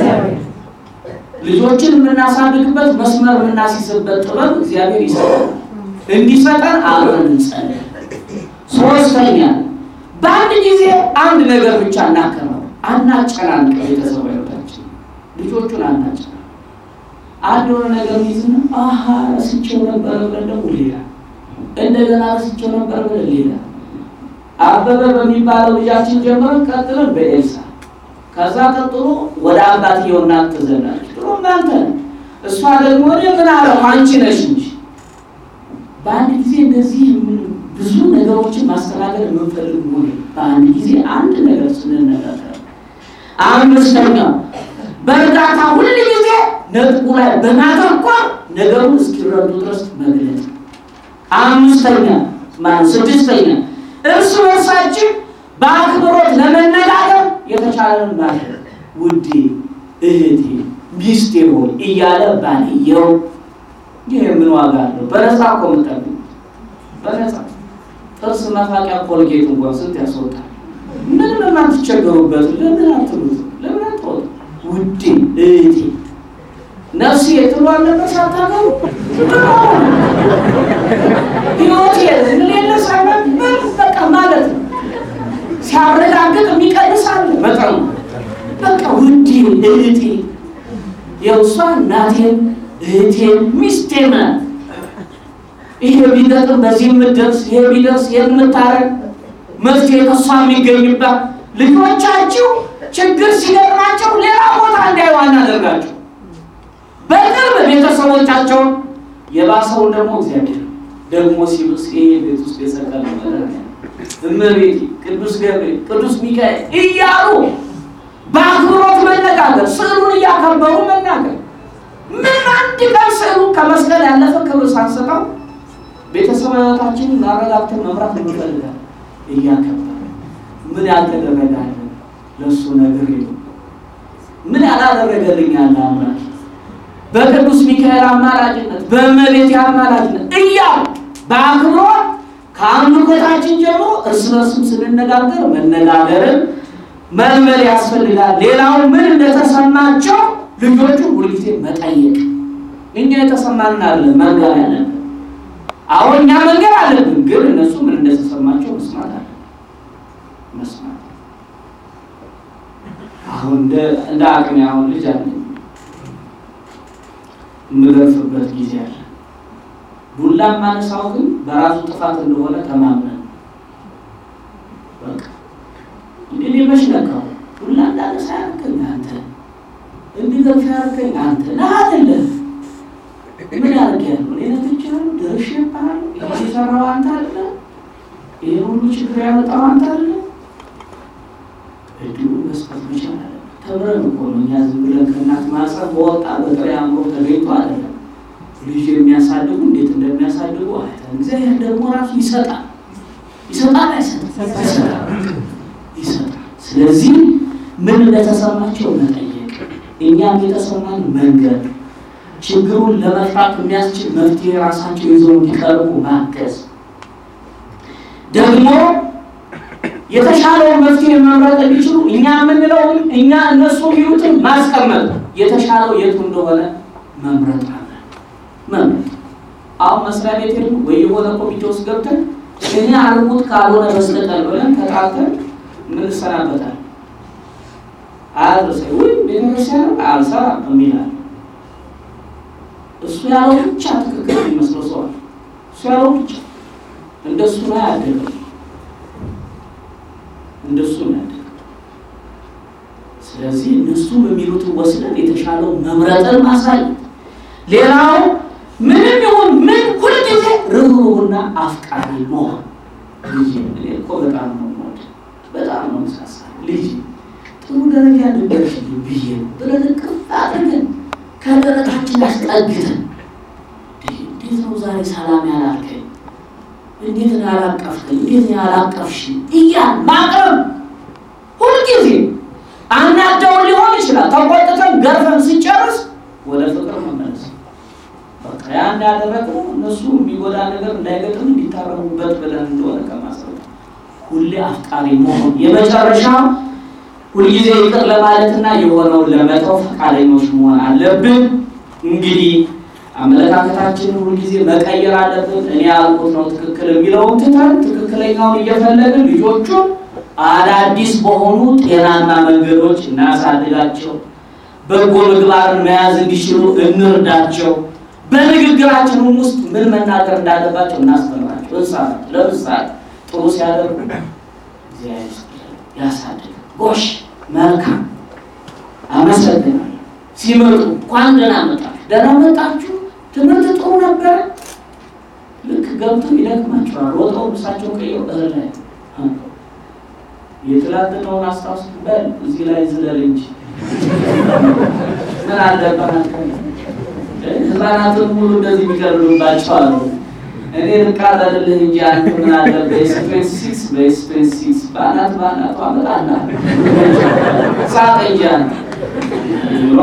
ልጆችን የምናሳድግበት መስመር የምናስይዝበት ጥበብ እግዚአብሔር ይሰጠናል። እንዲሰጠን አብረን እንጸልይ። ሶስተኛ በአንድ ጊዜ አንድ ነገር ብቻ እናከናው፣ አናጨናንቅ። ቤተሰብ ህይወታችን ልጆቹን አናጨናንቅ። አንድ የሆነ ነገር ይዝና አሀ ረስቼው ነበር ብለን ደግሞ ሌላ እንደገና ረስቼው ነበር ብለን ሌላ አበበ በሚባለው ልጃችን ጀምረን ቀጥለን በኤልሳ ከዛ ቀጥሎ ወደ አባትየው እናት ትዘናለች። ጥሩ እናንተ እሷ ደግሞ እኔ ምን አለው አንቺ ነሽ እንጂ በአንድ ጊዜ እንደዚህ ብዙ ነገሮችን ማስተናገድ የምንፈልግ ሆነ በአንድ ጊዜ አንድ ነገር ስንነጋገር። አምስተኛው በእርዳታ ሁል ጊዜ ነጥቡ ላይ በማተኮር ነገሩን እስኪረዱ ድረስ መግለጽ። አምስተኛ ማለት ስድስተኛ እርስ በርሳችን በአክብሮት ለመነጋገር የተቻለን ማድረግ ውዴ፣ እህቴ፣ ሚስቴ ሆይ እያለ ባልየው ይህ ምን ዋጋ አለው? በነፃ እኮ የምጠብቁት በነፃ ጥርስ መፋቂያ ኮልጌት እንኳን ስንት ያስወጣል። ምንም የማትቸገሩበት ለምን አትሉት? ለምን አትወጡ? ውዴ፣ እህቴ፣ ነፍሴ የትሉ አለበት ሳታገሩ ህይወቴ ሌለ ሳይሆን በቃ ማለት ነው ሲያረጋግጥ የሚቀንሳል መጠኑ በቃ ውዴ እህቴ የውሷ እናቴም እህቴም ሚስቴም ናት። ይሄ ቢገጥም በዚህ የምትደርስ ይሄ ቢደርስ የምታረግ መፍትሄ ከሷ የሚገኝባት ልጆቻችሁ ችግር ሲገጥማቸው ሌላ ቦታ እንዳይዋ እናደርጋቸው በቅርብ ቤተሰቦቻቸውን የባሰውን ደግሞ እግዚአብሔር ደግሞ ሲብስ ይሄ ቤት ውስጥ የሰቀለ እመቤቴ ቅዱስ ገብርኤል ቅዱስ ሚካኤል እያሉ በአክብሮት መነጋገር፣ ስዕሉን እያከበሩ መናገር። ምን አንድ ቀን ስዕሉ ከመስቀል ያለፈ ክብር ሳንሰጠው ቤተሰብ ህይወታችንን ማረጋግተን መምራት እንፈልጋለን። እያከበረ ምን ያልተደረጋለ ለእሱ ነገር የለም። ምን ያላደረገልኝ ያለ አምላክ በቅዱስ ሚካኤል አማላጅነት በእመቤቴ አማላጅነት እያሉ በአክብሮት ከአምልኮታችን ጀምሮ እርስ በርስም ስንነጋገር መነጋገርን መልመድ ያስፈልጋል። ሌላው ምን እንደተሰማቸው ልጆቹ ሁልጊዜ መጠየቅ። እኛ የተሰማንን አለ መንገር ያለን አሁን እኛ መንገድ አለብን፣ ግን እነሱ ምን እንደተሰማቸው መስማት አለ መስማት አሁን እንደ እንደ አቅሜ አሁን ልጅ አለ የምገርፍበት ጊዜ አለ። ዱላ ማነሳው ግን በራሱ ጥፋት እንደሆነ ተማምነን በቃ እንግዲህ መች ነካው ዱላ እንዳነሳ ያርከኝ አንተ እንዲገርፍ ያርከኝ አንተ ነህ አይደለም ምን ያደርግ ያለው እኔ ነትቻለሁ ደርሼ ይባላል ይሄ የሰራው አንተ አለ ይሄ ሁሉ ችግር ያመጣው አንተ አለ እድሉ መስጠት መቻል አለ። ተምረን እኮ ነው እኛ ዝም ብለን ከእናት ማህፀን በወጣ በጥሬ አእምሮ ተገኝቶ አይደለም። ልጅ የሚያሳድጉ እንዴት እንደሚያሳድጉ አይተን እግዚአብሔር ደግሞ ራሱ ይሰጣል ይሰጣል አይሰጥም? ይሰጣል ይሰጣል። ስለዚህ ምን እንደተሰማቸው መጠየቅ፣ እኛም የተሰማን መንገድ፣ ችግሩን ለመፍታት የሚያስችል መፍትሄ ራሳቸው ይዘው እንዲቀርቡ ማገዝ ደግሞ የተሻለውን መፍትሄ መምረጥ እንዲችሉ እኛ የምንለውን እኛ እነሱ የሚሉትን ማስቀመጥ የተሻለው የቱ እንደሆነ መምረጥ አለ መምረጥ። አሁን መስሪያ ቤት ሄዱ ወይ የሆነ ኮሚቴ ውስጥ ገብተን እኔ አልሙት ካልሆነ በስተቀር ብለን ተጣልተን ምንሰናበታል። አያድርሰ ወይ ቤተክርስቲያን አልሰራም የሚላል እሱ ያለው ብቻ ትክክል የሚመስለው ሰዋል። እሱ ያለው ብቻ እንደሱ ነው ያደገው እንደሱ ነው። ስለዚህ እነሱም የሚሉትን ወስደን የተሻለው መምረጥን ማሳየት። ሌላው ምንም ይሁን ምን ሁልጊዜ ርኅሩህና አፍቃሪ መሆን። ልጅ እኔ እኮ በጣም ነው የምወድ በጣም ነው ምሳሳ ልጅ ጥሩ ደረጃ ልደርሽ ብዬ ነው ብለን ቅፍ አድርገን ከደረታችን አስጠግተን እንዴት ነው ዛሬ ሰላም ያላልከኝ እንዴት ነው ያላቀፍከኝ? እንዴት ነው ያላቀፍሽ? እያን ማቅረብ ሁልጊዜ አናደውን ሊሆን ይችላል። ተቆጥተን ገርፈን ሲጨርስ ወደ ፍቅር መመለስ በቃ ያ እንዳደረግነው እነሱ የሚጎዳ ነገር እንዳይገጥም እንዲታረሙበት ብለን እንደሆነ ከማሰብ ሁሌ አፍቃሪ መሆን የመጨረሻው ሁልጊዜ ይቅር ለማለትና የሆነውን ለመተው ፈቃደኞች መሆን አለብን። እንግዲህ አመለካከታችንን ሁልጊዜ መቀየር አለብን። እኔ ያልኩት ነው ትክክል የሚለውን ትተን ትክክለኛውን እየፈለግን ልጆቹን አዳዲስ በሆኑ ጤናማ መንገዶች እናሳድጋቸው። በጎ ምግባርን መያዝ እንዲችሉ እንርዳቸው። በንግግራችንም ውስጥ ምን መናገር እንዳለባቸው እናስተምራቸው። እንሳት ለምሳሌ ጥሩ ሲያደርጉ እግዚአብሔር ይስጥልን ያሳድግ፣ ጎሽ መልካም አመሰግናለሁ። ሲመጡ እንኳን ደህና መጣችሁ፣ ደህና መጣችሁ፣ ትምህርት ጥሩ ነበረ። ልክ ገብተው ይደክማቸዋል። ሮጠው ልብሳቸው ቀይረው እህል ላይ የትላንትናውን አስታውስ በል እዚህ ላይ ዝለል እንጂ ምን አለበት ህፃናትን ሙሉ እንደዚህ የሚቀርብባቸው አሉ። እኔ ልቃጠልልህ እንጂ አንተ ምን አለ በኤክስፔንስ ሲክስ በኤክስፔንስ ሲክስ በአናት በአናቱ አመጣና ሳቅ እንጂ አንተ ብሏ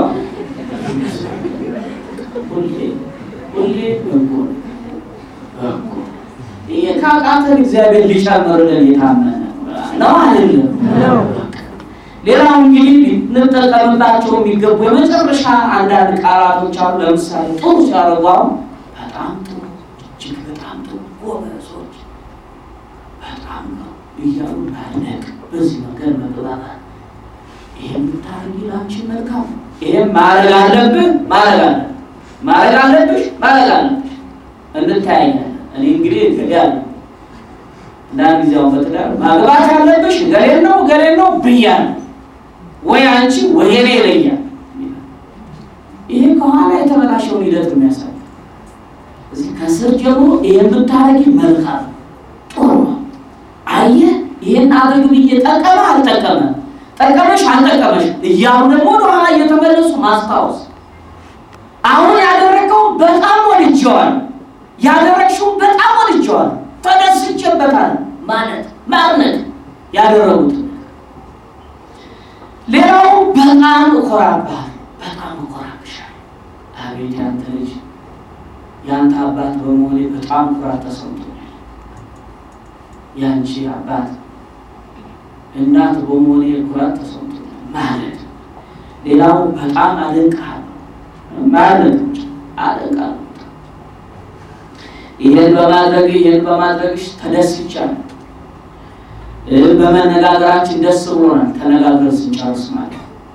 ሁሌ ሁሌ በጎ በጎ ይሄ ካቃተን እግዚአብሔር ሊጨምርልን የታመነ ነው አይደለም? ሌላው እንግዲህ ልንጠቀምባቸው የሚገቡ የመጨረሻ አንዳንድ ቃላቶች አሉ። ለምሳሌ ጥሩ ሲያደርጉ አሁን በጣም ጥሩ፣ እጅግ በጣም ጥሩ፣ ጎበዞች፣ በጣም ነው እያሉ ማድነቅ፣ በዚህ መንገድ መግባባት። ይህም ብታደርጊ ለአንቺ መልካም ነው። ይህም ማድረግ አለብህ፣ ማድረግ አለ ማድረግ አለብሽ፣ ማድረግ አለብሽ። እንታያኛለን። እኔ እንግዲህ ገዲ አለ እና ጊዜው በትዳር ማግባት ያለብሽ ገሌን ነው ገሌን ነው ብያለሁ ወይ አንቺ ወይ እኔ ይለኛል። ይሄ ከኋላ የተበላሸውን ሂደት የሚያሳይ እዚህ ከስር ጀምሮ ይሄን ብታረጊ መልካም ጥሩ ነው። አየህ ይሄን አድርግ ብዬ ጠቀመ አልጠቀመ ጠቀመሽ አልጠቀመሽ እያሉ ደግሞ ወደኋላ እየተመለሱ ማስታወስ። አሁን ያደረገው በጣም ወድጀዋል፣ ያደረግሽው በጣም ወድጀዋል፣ ተደስቼበታል ማለት ማድነቅ ያደረጉት ሌላው በጣም እኮራብሃል፣ በጣም እኮራብሻል። አቤት ያንተ ልጅ ያንተ አባት በመሆኔ በጣም ኩራት ተሰምቶኛል። ያንቺ አባት እናት በመሆኔ ኩራት ተሰምቶኛል ማለት ነው። ሌላው በጣም አደንቅሃለሁ ማለት ነው። አደንቃለሁ። ይሄን በማድረግ ይሄን በማድረግሽ ተደስቻለሁ፣ በመነጋገራችን ደስ ብሎናል። ተነጋግረን ስንጨርስ ማለት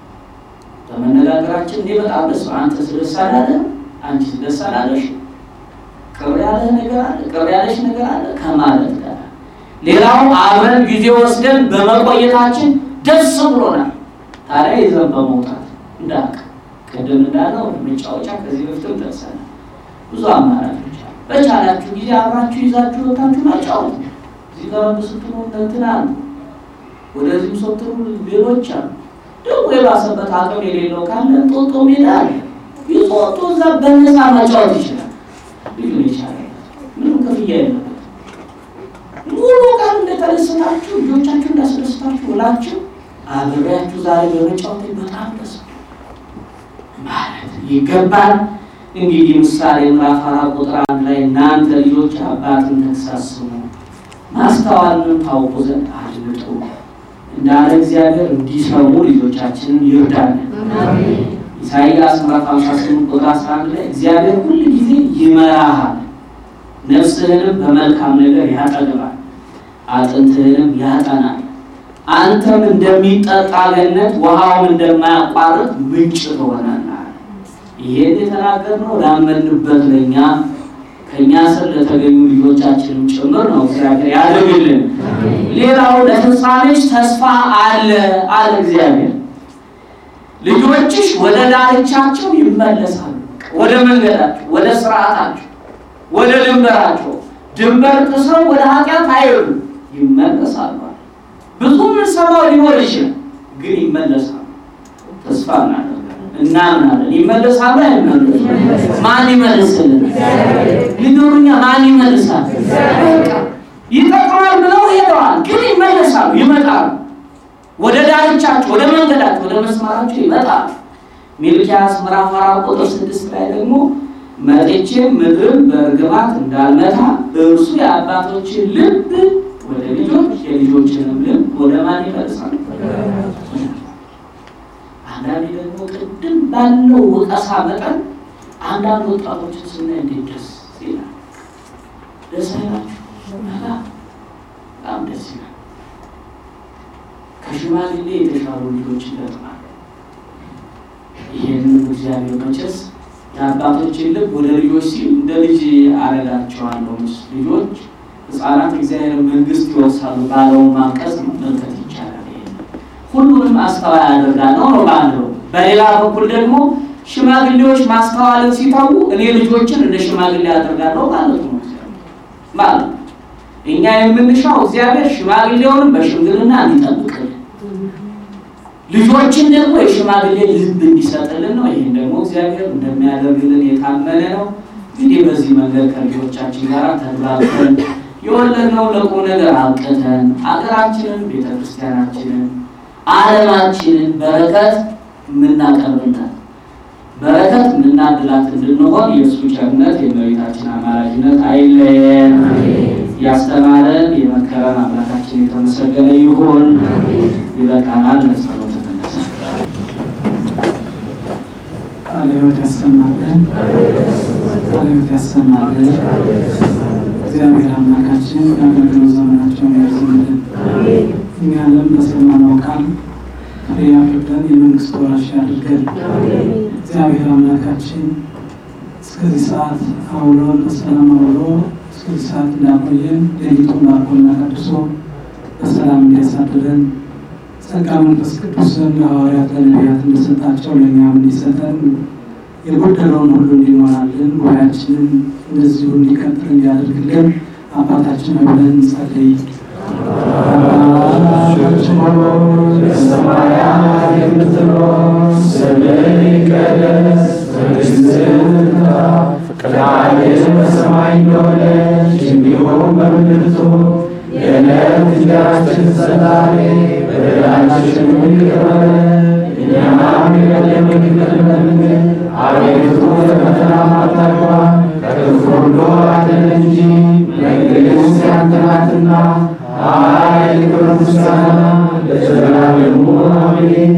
በመነጋገራችን እኔ በጣም ደስ አንተ ደስ አላለህ፣ አንቺ ደስ አላለሽ፣ ቅር ያለህ ነገር አለ፣ ቅር ያለሽ ነገር አለ ከማለት ጋር ሌላው አብረን ጊዜ ወስደን በመቆየታችን ደስ ብሎናል። ታዲያ ይዘን በመውጣት እንዳቅ ቅድም እንዳለው መጫወቻ ከዚህ በፊትም ደርሰናል። ብዙ አማራጮች አሉ። በቻላችሁ ጊዜ አብራችሁ ይዛችሁ ወታችሁ ማጫወት እዚህ ጋር ስትሉ እንትና አሉ፣ ወደዚህም ስትሉ ሌሎች አሉ። ደግሞ የባሰበት አቅም የሌለው ካለ ጦጦ ሜዳ አለ። ይዞ ወጥቶ እዛ በነፃ መጫወት ይችላል። ልዩ ይቻላል። ምንም ክፍያ የለበት። ሙሉ ቀን እንደተደሰታችሁ ልጆቻችሁ እንዳስደስታችሁ ብላችሁ አብሬያችሁ ዛሬ በመጫወት በጣም ደስ ማለት ይገባል። እንግዲህ ምሳሌ ምዕራፍ አራት ቁጥር አንድ ላይ እናንተ ልጆች አባትን ተግሣጽ ስሙ፣ ማስተዋልን ታውቁ ዘንድ አድምጡ እንዳለ እግዚአብሔር እንዲሰሙ ልጆቻችንን ይርዳለን። ኢሳይያስ ምዕራፍ 58 ቁጥር 11 ላይ እግዚአብሔር ሁል ጊዜ ይመራሃል፣ ነፍስህንም በመልካም ነገር ያጠግባል፣ አጥንትህንም ያጠናል። አንተም እንደሚጠጣ ገነት ውሃውም እንደማያቋርጥ ምንጭ ትሆናለህ። ይሄን የተናገርነው ላመንበት ለእኛ ከእኛ ስር ለተገኙ ልጆቻችንም ጭምር ነው። እግዚአብሔር ያደርግልን። ሌላው ለፍጻሜሽ ተስፋ አለ አለ እግዚአብሔር። ልጆችሽ ወደ ዳርቻቸው ይመለሳሉ፣ ወደ መንገዳቸው፣ ወደ ስርዓታቸው፣ ወደ ድንበራቸው። ድንበር ጥሰው ወደ ኃጢአት አይሄዱ፣ ይመለሳሉ። ብዙ የምንሰማው ሊኖር ይችላል፣ ግን ይመለሳሉ። ተስፋ እናደርጋለን፣ እናምናለን። ይመለሳሉ። አይመለሱ? ማን ይመልስልን? ሊኖሩኛ ማን ይመልሳል? በቃ ይጠቅማል ብለው ሄደዋል፣ ግን ይመለሳሉ፣ ይመጣሉ። ወደ ዳርቻቸው፣ ወደ መንገዳቸው፣ ወደ መስመራቸው ይመጣሉ። ሚልኪያስ ምዕራፍ አራት ቁጥር ስድስት ላይ ደግሞ መጥቼ ምድርን በእርግማት እንዳልመታ እርሱ የአባቶችን ልብ ወደ ልጆች የልጆችንም ልብ ወደ ማን ይመልሳል? አንዳንዴ ደግሞ ቅድም ባለው ወቀሳ መጠን አንዳንድ ወጣቶችን ስናይ እንዴት ደስ ይላል! ደስ አይላችሁ? በጣም ደስ ይላል። ከሽማግሌ የተሻሉ ልጆች ይገጥማል። ይህንን እግዚአብሔር መቼስ የአባቶችን ልብ ወደ ልጆች ሲል እንደ ልጅ አረጋቸዋለሁ። ልጆች ሕፃናት እግዚአብሔር መንግስት ይወርሳሉ ባለውን ማንቀጽ መመልከት ይቻላል። ሁሉንም አስተዋይ ያደርጋለሁ ነው ባለው። በሌላ በኩል ደግሞ ሽማግሌዎች ማስተዋልን ሲተዉ እኔ ልጆችን እንደ ሽማግሌ ያደርጋለሁ ማለት ነው ማለት ነው። እኛ የምንሻው እግዚአብሔር ሽማግሌውንም በሽምግልና እንዲጠብቅልን ልጆችን ደግሞ የሽማግሌ ልብ እንዲሰጥልን ነው። ይህን ደግሞ እግዚአብሔር እንደሚያደርግልን የታመነ ነው። እንግዲህ በዚህ መንገድ ከልጆቻችን ጋር ተግባብተን የወለድነው ለቁም ነገር አብቅተን ሀገራችንን፣ ቤተክርስቲያናችንን፣ ዓለማችንን በረከት የምናቀርብላት በረከት የምናድላት እንድንሆን የእሱ ቸርነት የእመቤታችን አማላጅነት አይለየን። ያስተማረን የመከረን አምላካችን የተመሰገነ ይሁን። ይበቃናል። ለጸሎት ተነሳ። ቃለ ሕይወት ያሰማልን፣ ቃለ ሕይወት ያሰማልን። እግዚአብሔር አምላካችን የአገልግሎት ዘመናቸውን ያርዝምልን። እኛንም በሰማነው ቃል ፍሬ አፍርተን የመንግስት ወራሽ ያድርገን። እግዚአብሔር አምላካችን እስከዚህ ሰዓት አውሎን በሰላም አውሎ እስከዚህ ሰዓት እንዳቆየን ሌሊቱን ባርኮና ቀድሶ በሰላም እንዲያሳድረን ጸጋ መንፈስ ቅዱስን ለሐዋርያት ለነቢያት እንደሰጣቸው ለእኛም እንዲሰጠን የጎደለውን ሁሉ እንዲሞላልን ጉባኤያችንን እንደዚሁ እንዲቀጥል እንዲያደርግልን አባታችን ሆይ ብለን እንጸልይ። አባታችን ሆይ በሰማያት የምትኖር ስምህ ይቀደስ፣ መንግሥትህ ትምጣ፣ ፈቃድህ በሰማይ እንደሆነች እንዲሁም በምድር ትሁን። የዕለት እንጀራችንን ስጠን ዛሬ፣ በደላችንን ይቅር በለን እኛም የበደሉንን ይቅር እንደምንል። አቤቱ ወደ ፈተና አታግባን፣ ከክፉ ሁሉ አድነን እንጂ መንግሥት ያንተ ናትና ኃይል፣ ክብር፣ ምስጋና ለዘላለሙ አሜን።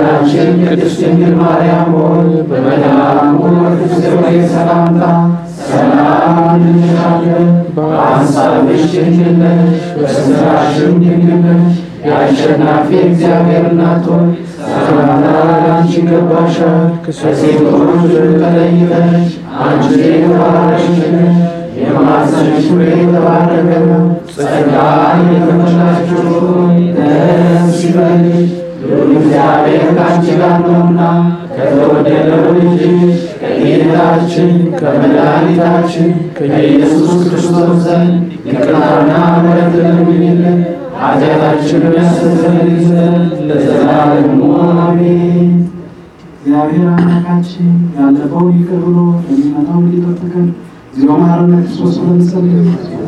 እመቤታችን ቅድስት ድንግል ማርያም ሆይ በመልአኩ በቅዱስ ገብርኤል ሰላምታ ሰላም እንልሻለን። በሐሳብሽ ድንግል ነሽ፣ በሥራሽም ድንግል ነሽ። የአሸናፊ እግዚአብሔር እናት ሆይ ሰላምታ ለአንቺ ይገባሻል። ከሴቶች ሁሉ ተለይተሽ አንቺ የተባረክሽ ነሽ። የማኅፀንሽ ፍሬ የተባረከ ነው። ጸጋን የተመላሽ ሆይ ደስ ይበልሽ፣ ልዑል እግዚአብሔር ከአንቺ ጋር ነውና ከተወደደው ልጅሽ ከጌታችን ከመድኃኒታችን ከኢየሱስ ክርስቶስ ዘንድ ይቅርታና ምሕረት ለምኝልን ኃጢአታችንን ያስተሰርይ ዘንድ ለዘላለሙ አሜን። እግዚአብሔር አምላካችን ያለፈውን ይቅር ብሎ ለሚመጣው እንዲጠብቀን እግዚኦ መሐረነ ክርስቶስ ብለን እንጸልይ።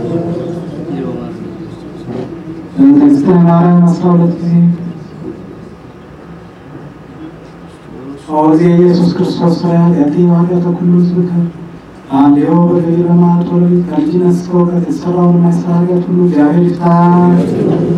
በእንተ ማርያም አስራ ሁለት ጊዜ ኦዜ ኢየሱስ ክርስቶስ ፍርያት ያቲ ኃጢአተ ኩሉ ሕዝብከ አንዴው በገቢረ መዓልት ወለሊት ከልጅነት እስከ እውቀት የተሰራውን የማይሰራ ኃጢአት ሁሉ እግዚአብሔር ይፍታ።